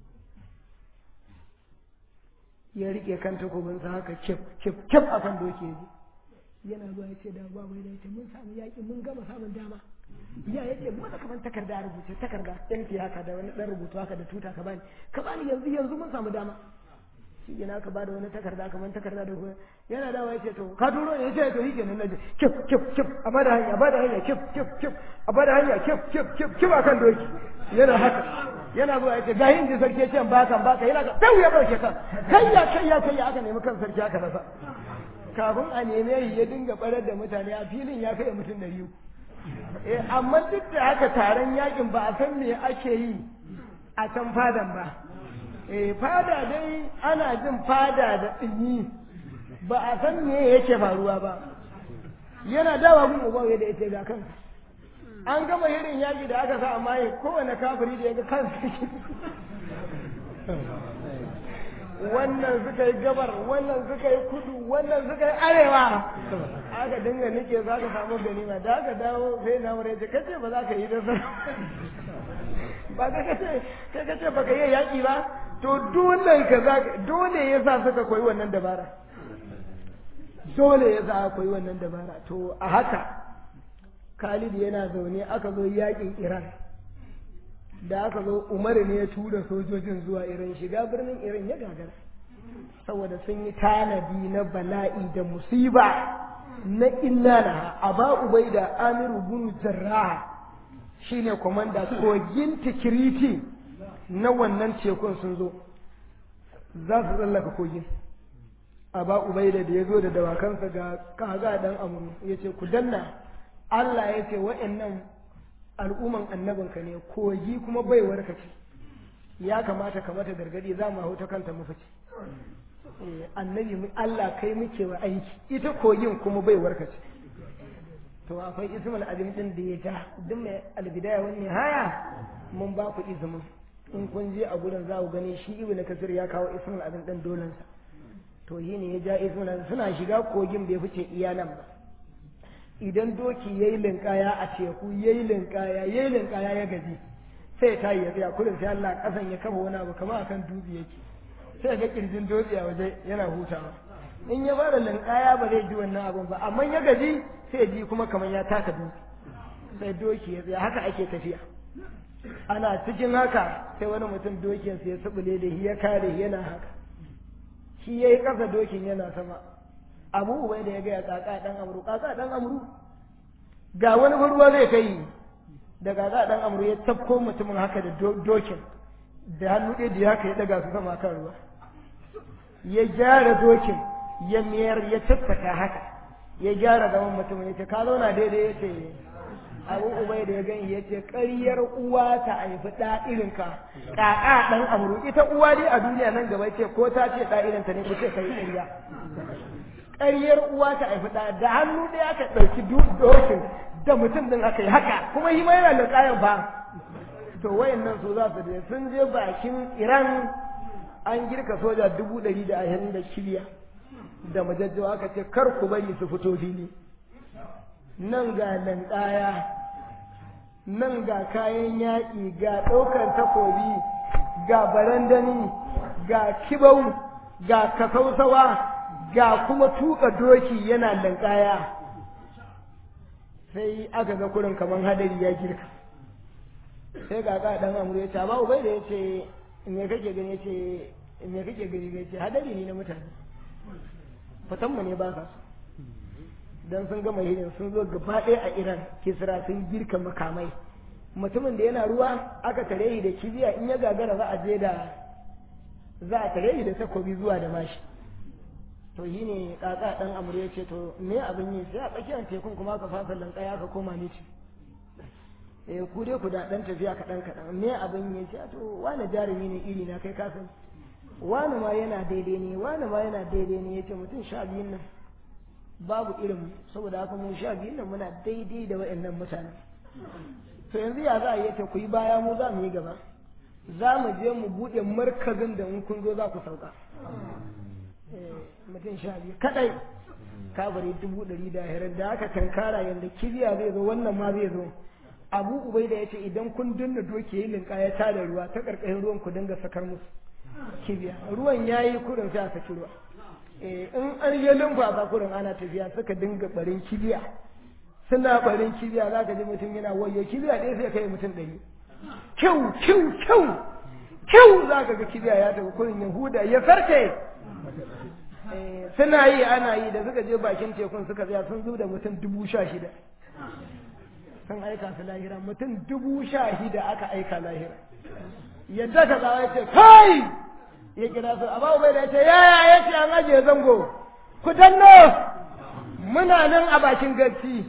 B: ya rike kan takobinsa haka kif kif kif akan doke yana zuwa ya ce da ba mai da ya ce mun samu yaƙi mun gama samun dama ya ya ce mana kaman takarda rubuce takarda yanki haka da wani ɗan rubutu haka da tuta ka bani ka bani yanzu yanzu mun samu dama shi yana ka bada wani takarda kaman takarda da kuma yana dawa ya ce to ka turo ne ya ce to shi kenan naje kif kif kif a bada hanya a bada hanya kif kif kif a bada hanya kif kif kif kif akan doki yana haka yana zuwa ya ce ga yin ji sarki ya ce ba kan baka yana ka dau ya dauke kan kayya kayya kayya aka nemi kan sarki aka rasa kafin a neme shi ya dinga barar da mutane a filin ya kai mutum ɗari uku eh amma duk da haka taron yakin ba a san me ake yi a can fadan ba eh fada dai ana jin fada da ɗinyi ba a san me yake faruwa ba yana dawa gun uban yadda ya ce ga kansa an gama irin yaki da aka sa amma kowane kafiri da ya ga kansa wannan suka yi gabar wannan suka yi kudu wannan suka yi arewa aka dinga nike za ka samu ganima da aka dawo sai na mura ce kace ba za ka yi da ba ka kace kai kace ba ka yi yaki ba to dole ka za dole ya sa suka koyi wannan dabara dole ya sa koyi wannan dabara to a haka Khalid yana zaune aka zo yakin Iran da aka zo Umar ne ya tura sojojin zuwa Iran shiga birnin Iran ya gagara saboda sun yi tanadi na bala'i da musiba na inna na aba ubaida amiru bin jarraha shine komanda kogin tikiriti na wannan tekun sun zo za su tsallaka kogin aba ubaida da ya zo da dawakansa ga kaga dan amuru ya ce ku danna Allah ya ce wa'annan al'umman annabinka ne kogi kuma baiwar ka ce ya kamata ka mata gargadi za mu hau ta kanta mu fice annabi Allah kai muke wa aiki ita kogin kuma baiwar ka ce to akwai ismul azim din da ya ja duk mai albidaya wani haya mun ba ku izinin in kun je a gurin za ku gani shi ibnu kasir ya kawo ismul azim din dolansa to yi ne ya ja ismul azim suna shiga kogin bai fice iya nan ba idan doki ya yi linkaya a teku ya yi linkaya ya yi linkaya ya gaji sai ta yi ya tsaya kudin sai Allah kasan ya kafa wani abu kamar akan dutse yake sai ga kirjin dutse a waje yana hutawa in ya fara linkaya ba zai ji wannan abun ba amma ya gaji sai ji kuma kamar ya taka dutse sai doki ya tsaya haka ake tafiya ana cikin haka sai wani mutum dokinsa ya subule da ya kare yana haka shi ya yi ƙasa dokin yana sama abu ubai da ya gaya kaka dan amru kaka dan amru ga wani ruwa zai kai da kaka dan amru ya tafko mutumin haka da dokin da hannu ɗaya da haka ya daga su sama kan ruwa ya gyara dokin ya mayar ya tattaka haka ya gyara zaman mutumin ya ce ka zauna daidai ya ce abu ubai da ya gani ya ce ƙaryar uwa ta haifi ɗa irinka kaka dan amru ita uwa dai a duniya nan gaba ce ko ta ce ɗa irinta ne ku ce kai ƙarya ƙaryar uwa ta haifi ɗa da hannu ɗaya aka ɗauki dokin da mutum ɗin aka yi haka kuma yi mai yana ƙayan ba to wayannan su za su je sun je bakin iran an girka soja dubu ɗari da ashirin da shirya da majajjawa aka ce kar ku bari su fito fili nan ga lanƙaya nan ga kayan yaƙi ga ɗaukar takobi ga barandani ga kibau ga kasausawa ga kuma tuka doki yana lankaya sai aka ga kurin kamar hadari ya girka sai ga ka dan amuru ya ce ba ubai da ya ce me kake gani ya ce me kake gani ya ce hadari ne na mutane fatan mu ne ba sa dan sun gama hirin sun zo gaba ɗaya a iran kisra sun girka makamai mutumin da yana ruwa aka tare shi da kibiya in ya gagara za a je da za a tare shi da takobi zuwa da mashi to shi ne kaka dan amur ya ce to me abin yi sai a tsakiyar tekun kuma ka fasa lankaya ka koma miti eh ku dai ku da dan tafiya kaɗan kaɗan me abin yi ce to wani jarumi ne iri na kai ka san wani ma yana daidai ne wani ma yana daidai ne yace mutum sha biyun nan babu irin saboda haka mu sha biyun nan muna daidai da waɗannan mutane to yanzu ya za a yi ta ku yi baya mu za mu yi gaba za mu je mu buɗe markazin da in kun zo za ku sauka mutum sha biyu kadai kabari dubu ɗari da hirar da aka tankara yadda kibiya zai zo wannan ma zai zo abu ubai da ya ce idan kun dinna doke yi linka ya tada ruwa ta ƙarƙashin ruwan ku dinga sakar musu kibiya ruwan ya yi kurin sai a saki ruwa in an yi lumfa kurin ana tafiya suka dinga barin kibiya suna barin kibiya za ka ji mutum yana wayo kibiya ɗaya sai kai mutum ɗari kyau kyau kyau kyau za ka ga kibiya ya tafi kurin yahuda ya farce suna yi ana yi da suka je bakin tekun suka tsaya sun zo da mutum dubu sha shida sun aika su lahira mutum dubu sha shida aka aika lahira yadda ka zawa ya ce kai ya kira su a babu bai da ya ce yaya ya ce an ajiye zango ku danno muna nan a bakin garci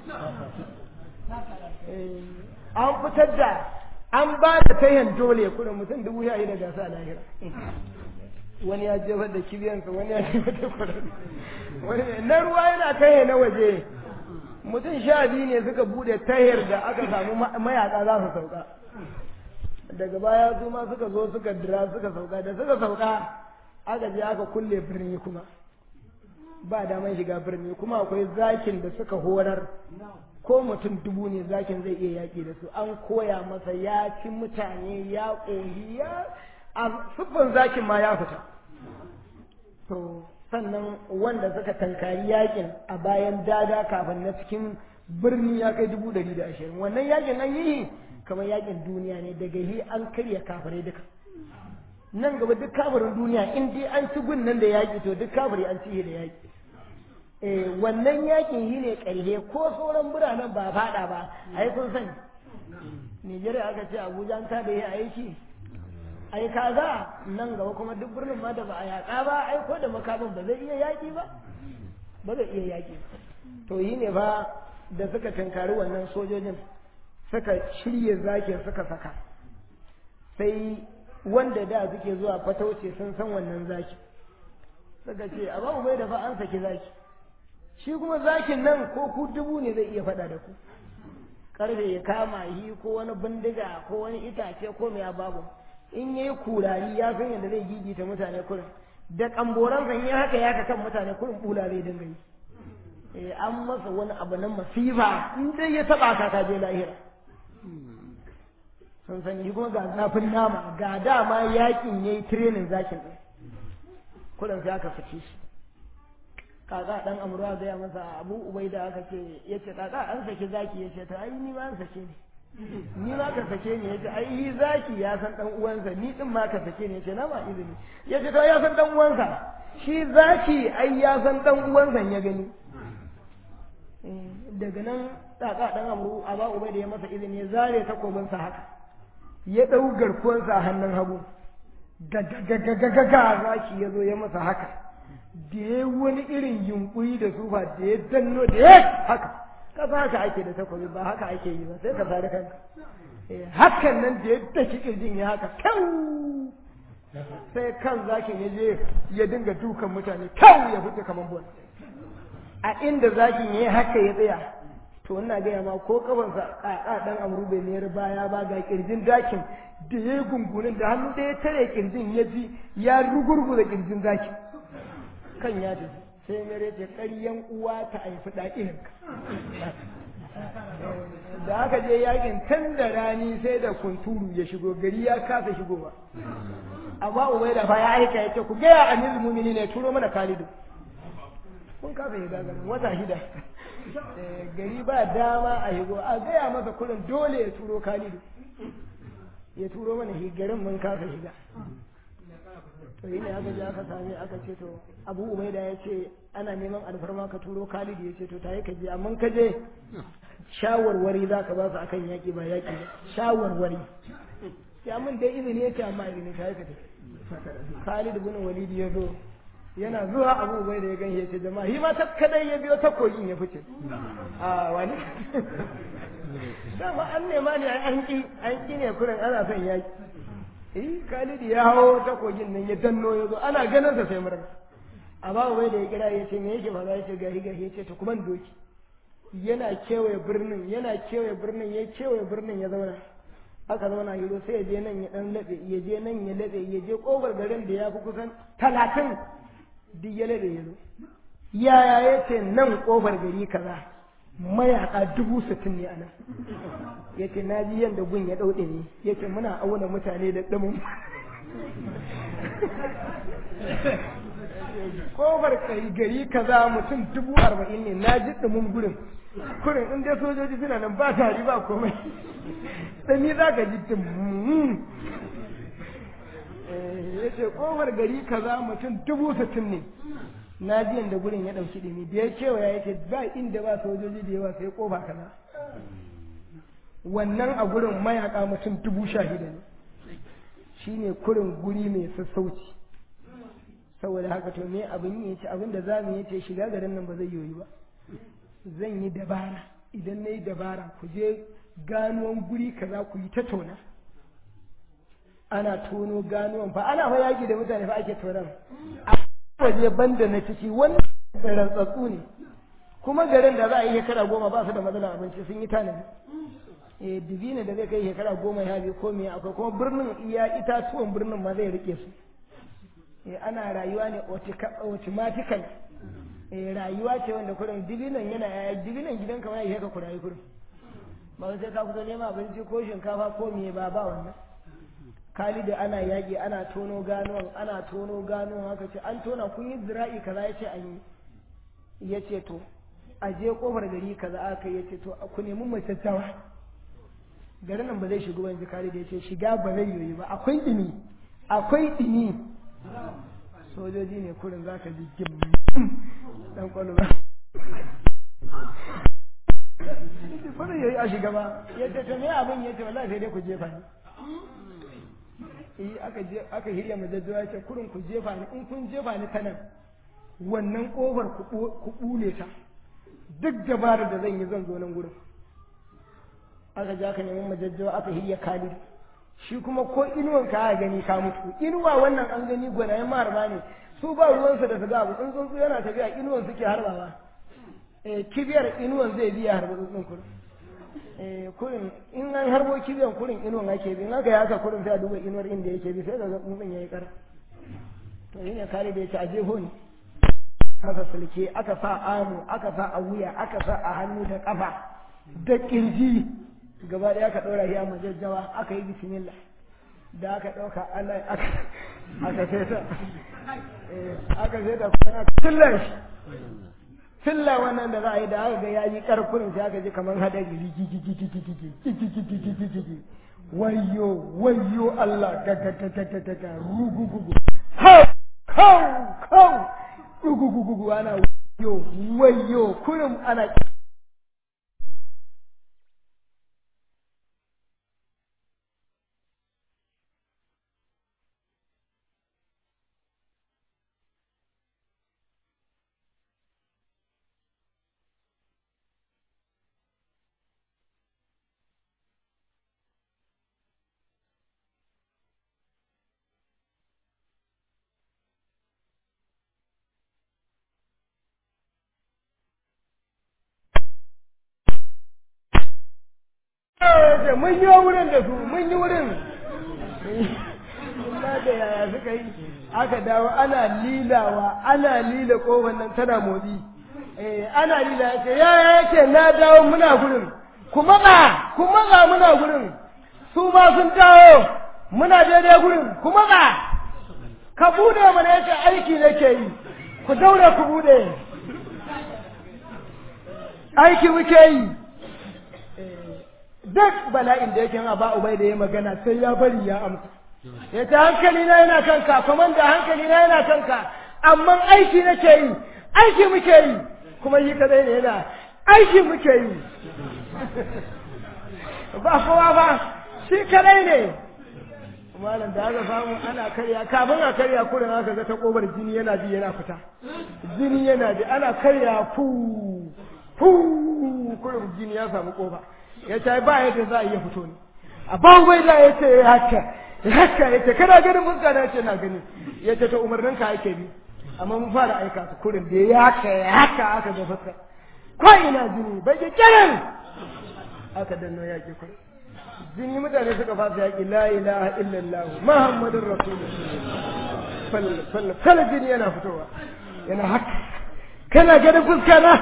B: an fitar da an ba da tayan dole kuna mutum dubu sha shida gasa a lahira wani ya jefar da kibiyansa wani ya jefar da kwararru wani na ruwa yana tahe na waje mutum sha biyu ne suka bude tahir da aka samu mayaka za su sauka daga baya su ma suka zo suka dira suka sauka da suka sauka aka je aka kulle birni kuma ba daman shiga birni kuma akwai zakin da suka horar ko mutum dubu ne zakin zai iya yaƙi da su an koya masa ya ci mutane ya ƙohi ya a siffin zakin ma ya fita to sannan wanda suka tankari yakin a bayan daga kafin na cikin birni ya kai dubu ɗari da ashirin wannan yakin an yi kamar yakin duniya ne daga yi an karya kafirai duka nan gaba duk kafirin duniya in dai an ci gun nan da yaƙi to duk kafiri an ci da yaƙi eh wannan yakin yi ne ƙarhe ko sauran biranen ba faɗa ba ai kun sani Nijeriya aka ce Abuja an ta da yi aiki ai kaga nan gaba kuma duk birnin ma da ba a yaƙa ba ai ko da makamin ba zai iya yaƙi ba ba zai iya yaƙi ba to yi ne ba da suka tunkari wannan sojojin suka shirye zakin suka saka sai wanda da suke zuwa fatauce sun san wannan zaki suka ce a babu bai da fa an saki zaki shi kuma zakin nan ko ku dubu ne zai iya faɗa da ku karfe ya kama yi ko wani bindiga ko wani itace ko mai babu in yayi kurari ya san yadda zai gigita mutane kurin da kamboran san ya haka ya kan mutane kurin bula zai dinga yi eh an masa wani abu na masifa in dai ya taba ka ka je lahira sun sani kuma ga zafin nama ga dama yakin yayi training zakin din kurin sai aka fice shi kaka dan amruwa ga masa abu ubaida aka ce yace kaka an saki zaki yace ta ai ni ma an sake ni ni ma ka sake ni yace ai yi zaki ya san dan uwansa ni din ma ka sake ni yace na ma izini yace to ya san dan uwansa shi zaki ai ya san dan uwansa ya gani daga nan tsaka dan amru aba ubai da ya masa izini ya zare takobin sa haka ya dau garkuwan sa hannun hagu gagagagagaga zaki ya zo ya masa haka da ya wani irin yunkuri da sufa da ya danno da ya haka kasa haka ake da takobi ba haka ake yi ba sai ka sare kanka hakan nan da ya daki kirjin ya haka kyau sai kan zakin ya je ya dinga dukan mutane kyau ya fita kamar bon a inda zakin ya yi haka ya tsaya to ina gaya ma ko kafansa kaka dan amru bai mayar baya ba ga kirjin dakin da ya yi gungunin da hannu da ya tare kirjin ya ji ya rugurguza kirjin zakin kan ya tafi sai mere ce ƙaryan uwa ta haifi ɗa'ininka da aka je yakin tun da rani sai da kunturu ya shigo gari ya kasa shigowa amma ubai da fa ya aika ya ce ku gaya a nizin mumini ne turo mana kalidu kun kasa shiga garin wata shida gari ba dama a shigo a gaya masa kurin dole ya turo kalidu ya turo mana garin mun kasa shiga to yi ne aka je aka same aka ce to abu umaida ya ce ana neman alfarma ka turo khalid ya ce to ta yi ka je amma ka je shawarwari za ka ba su akan yaƙi ba yaƙi ba shawarwari ya mun dai izini ya ce amma izini ta yi ka tafi Khalid bin Walid ya zo yana zuwa Abu Bai da ya ganye ya ce jama'a shi ma ta kadai ya biyo ta kogin ya fice a wani dama an nema ne an ki an ki ne kurin ana son yaki eh Khalid ya hawo ta kogin nan ya danno ya zo ana ganin sa sai murna Abu Bai da ya kira ya ce me yake faɗa ya ce gahi gahi ya ce to kuma doki yana kewaye birnin yana kewaye birnin ya kewaye birnin ya zauna aka zauna hiro sai ya je nan ya dan laɓe ya je nan ya laɓe ya je ƙofar garin da ya fi kusan talatin duk ya laɓe ya zo yaya ya ce nan ƙofar gari kaza mayaka dubu sittin ne a nan ya ce na ji yadda gun ya ɗauɗe ne ya ce muna auna mutane da ɗumin ƙofar gari kaza mutum dubu arba'in ne na ji ɗumin gurin kurin in dai sojoji suna nan ba tari ba komai ɗani za ka ji tum ya ce ƙofar gari kaza mutum dubu sittin ne na ji yadda gurin ya ɗauki ɗumi da ya kewaya ya ce ba inda ba sojoji da yawa sai ƙofa kaza wannan a gurin mayaka mutum dubu sha shida ne shine kurin guri mai sassauci saboda haka to me abin yi ce abin da za mu yi ce shiga garin nan ba zai yoyi ba zan yi dabara idan na yi dabara ku je ganuwan guri kaza ku yi ta tona ana tono ganuwan fa ana fa yaki da mutane fa ake tonan a waje banda na ciki wannan rantsatsu ne kuma garin da za a yi shekara goma ba su da matsalar abinci sun yi tanadi eh divina da zai kai shekara goma ya bi ko me akwai kuma birnin iya itatuwan birnin ma zai rike su eh ana rayuwa ne automatical eh rayuwa ce wanda kurin dibinan yana yaya dibinan gidan kamar ya ka kurayi kurin ba sai ka fito neman abinci ko shinkafa ko me ba ba wannan Khalid ana yaƙi ana tono ganuwan ana tono ganuwan haka ce an tona kun yi zira'i kaza ya ce an yi ya ce to a je kofar gari kaza aka ya ce to ku nemi macattawa garin nan ba zai shigo ban ji Khalid ya ce shiga ba zai yi ba akwai dimi akwai dimi sojoji ne kurin za ka ji gim dan kwallo ba ba zai yi a shiga ba ya ce to me abin ya ce wallahi sai dai ku jefa ni eh aka je aka hirya majajjawa ya ce kurin ku jefa ni in kun jefa ni ta nan wannan kofar ku bule ta duk dabarar da zan yi zan zo nan gurin aka je aka nemi majajjawa aka hirya khalid shi kuma ko inuwan ka gani ka mutu inuwa wannan an gani gwanayen maharba ne su ba ruwansa da su ga abu in tsuntsu yana tafiya inuwan suke harbawa eh kibiyar inuwan zai biya harba tsuntsun kurin eh kurin in an harbo kibiyan kurin inuwan ake bi in aka yi haka kurin sai a duba inuwar inda yake bi sai ga tsuntsun yayi kara to yin kare da yace a jeho ne aka sulke aka sa amu aka sa a wuya aka sa a hannu da kafa da kirji gaba ɗaya aka ɗora shi a majajjawa aka yi bismillah da aka ɗauka Allah aka aka fesa aka fesa kuma tillar shi tilla wannan da za a yi da aka ga ya yi ƙarfin sai aka ji kamar hadari wayo wayo Allah gagagagagaga rugugugu hau hau hau rugugugugu ana wayo wayo kurum ana ce mun yi wurin da su mun yi wurin ba da yaya suka yi aka dawo ana lilawa ana lila kofar nan tana motsi eh ana lila ya ce yaya yake na dawo muna gurin ku matsa ku matsa muna gurin su ma sun dawo muna daidai gurin ku matsa ka bude mana yace aiki nake yi ku daure ku bude aiki muke yi duk bala'in da yake ba ubai da ya magana sai ya bari ya amsa ya ta hankali na yana kanka kuma da hankali na yana kanka amma aiki nake yi aiki muke yi kuma yi kadai ne yana aiki muke yi ba kowa ba shi kadai ne malam da aka samu ana karya kafin a karya kurin aka ga ta kobar jini yana bi yana fita jini yana bi ana karya fu fu kurin jini ya samu kofa ya ce ba yadda za a iya fito ne a ban bai da ya ce haka haka ya ce kana ganin fuska na ce na gani ya ce ta umarnin ka ake bi amma mun fara aika su kurin da ya haka ya haka aka ga fuska ko ina jini bai ke kiran aka danno yaƙi kurin jini mutane suka fasa yaƙi la ilaha illallah muhammadun rasulullah fal fal jini yana fitowa yana haka kana ganin fuska na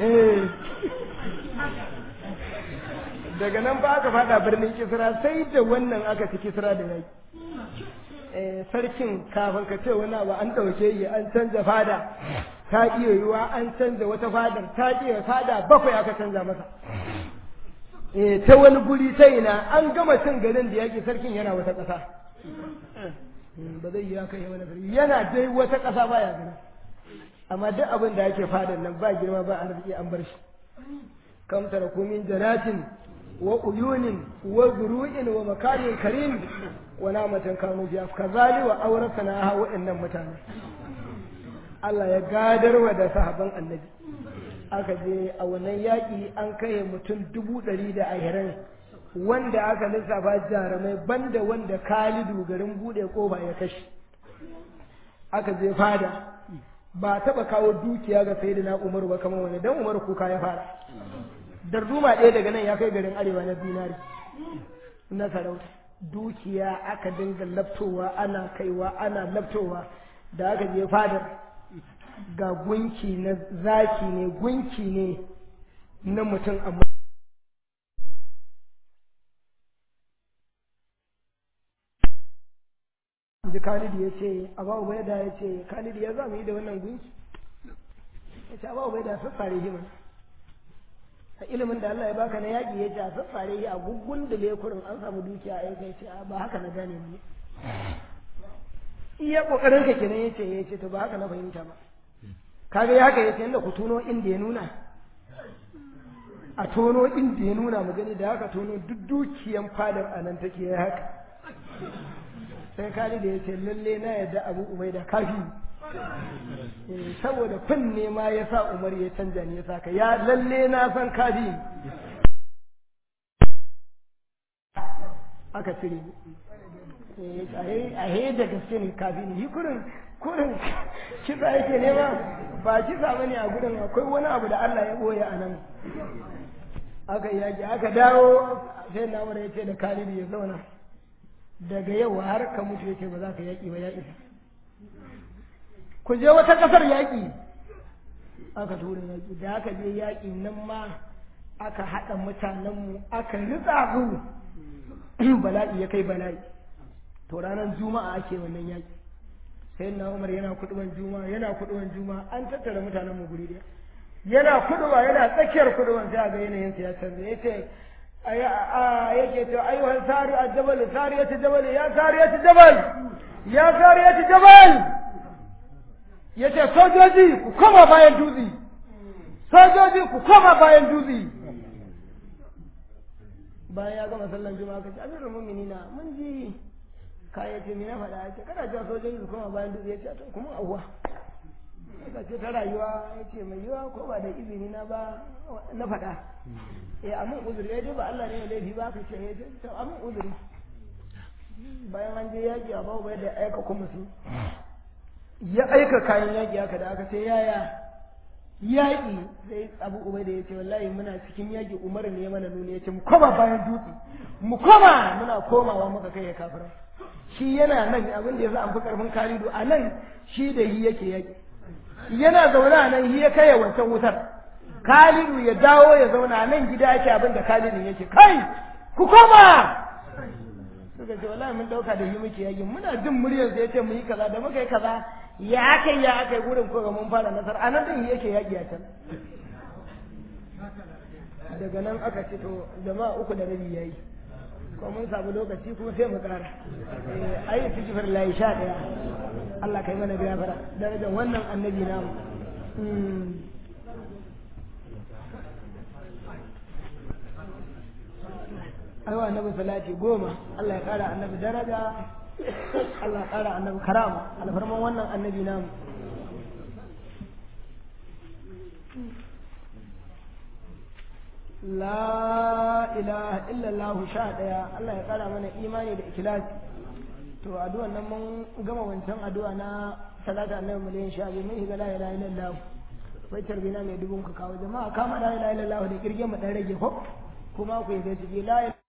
B: daga nan ba aka fada birnin kisra sai da wannan aka ci kisra da yaƙi sarkin kafin ka ce wani abu an ɗauke yi an canza fada ta iya yiwa an canza wata fadar ta iya fada bakwai aka canza masa ta wani guri ta ina an gama cin garin da yake sarkin yana wata ƙasa ba zai yi haka yi wani gari yana dai wata ƙasa ba ya gani amma duk abin da yake fadan nan ba girma ba arziki an bar shi kam taraku min janatin wa uyunin wa zuru'in wa makarin karim wa namatan kanu biya kazali wa auratana ha wa'annan mutane Allah ya gadarwa da sahaban annabi aka je a wannan yaƙi an kai mutum dubu ɗari da ashirin wanda aka lissafa jarumai banda wanda kalidu garin buɗe ƙofa ya kashe aka je fada ba taɓa kawo dukiya ga sai na umaru ba kamar wani dan umaru kuka ya fara darduma ɗaya daga nan ya kai garin arewa na zinari na sarauta dukiya aka dinga laftowa ana kaiwa ana laftowa da aka je fadar ga gunki na zaki ne gunki ne na mutum amma ji khalidi ya ce abu ubaida ya ce khalidi ya za mu yi da wannan gunki ya ce abu ubaida sassare shi mana a ilimin da Allah ya baka na yaƙi ya ce a sassare shi a guggun da lekurin an samu dukiya a yankai ce ba haka na gane mu iya kokarin ka kenan yace yace to ba haka na fahimta ba kaga ya haka yace inda ku tono inda ya nuna a tono inda ya nuna mu gani da haka tono duk dukiyan fadar anan take ya haka sai kali da yace lalle na yadda Abu Ubaida kafi saboda fin ne ma ya sa Umar ya canja ne ya saka ya lalle na san kafi aka cire a he da gaske ne kafin yi kurin kurin kisa yake nema ba kisa bane a gudun akwai wani abu da Allah ya boye a nan aka yaki aka dawo sai na mura ya ce da Khalid ya zauna daga yau har ka mutu yake ba za ka yaki ba ya isa ku je wata kasar yaki aka tura yaki da aka je yaki nan ma aka haɗa mutanenmu aka ritsa su bala'i ya kai bala'i to ranar juma'a ake wannan yaki sai na umar yana kuduban juma'a yana kuduban juma'a an tattara mutanen mu guri daya yana kuduba yana tsakiyar kuduban sai ga yanayin sa ya canza yace yake to ayyuhal sari al-jabal sariyat jabal ya sariyat jabal ya sariyat jabal yace sojoji ku koma bayan dutse sojoji ku koma bayan dutse bayan ya gama sallan juma'a kace amirul mu'minina mun ji kaya ce na faɗa ya ce kana cewa sojoji su koma bayan dutse ya ce to kuma awwa ka ce ta rayuwa ya ce mai yiwa ko ba da izini na ba na faɗa eh amin uzuri ya ba Allah ne ya laifi ba ka ce ya ce to amin uzuri bayan an je yaƙi a babu da aika kuma su ya aika kayan yaƙi haka da aka ce yaya yaƙi sai abu ubai da ya ce wallahi muna cikin yaƙi umar ne ya mana nuni ya ce mu koma bayan dutse mu koma muna komawa muka kai ya kafirai shi yana nan abin da ya sa an fi karfin kalidu a nan shi da yi yake yaki yana zaune a nan yi ya kai wancan wutar kalidu ya dawo ya zauna a nan gida yake abin da kalidin yake kai ku koma suka ce wallahi mun dauka da yi muke yaki muna jin muryar sa yace mu yi kaza da muka yi kaza ya kai ya kai gurin ko ga mun fara nasara a nan din yake yaki a can daga nan aka ce to jama'a uku da rabi yayi ko mun samu lokaci kuma sai mu kara ayi tijifar layi sha ɗaya Allah kai mana gafara darajar wannan annabi namu aiwa annabi salati goma Allah ya kara annabi daraja Allah ya kara annabi karama alfarman wannan annabi namu la ilaha illallah sha daya Allah ya kara mana imani da ikhlasi to addu'an nan mun gama wancan addu'a na salata annabi miliyan sha biyu mun shiga la ilaha illallah bai tarbina mai dubun ka kawo jama'a kama la ilaha illallah da kirge mu dan rage ko kuma ku yi gaci la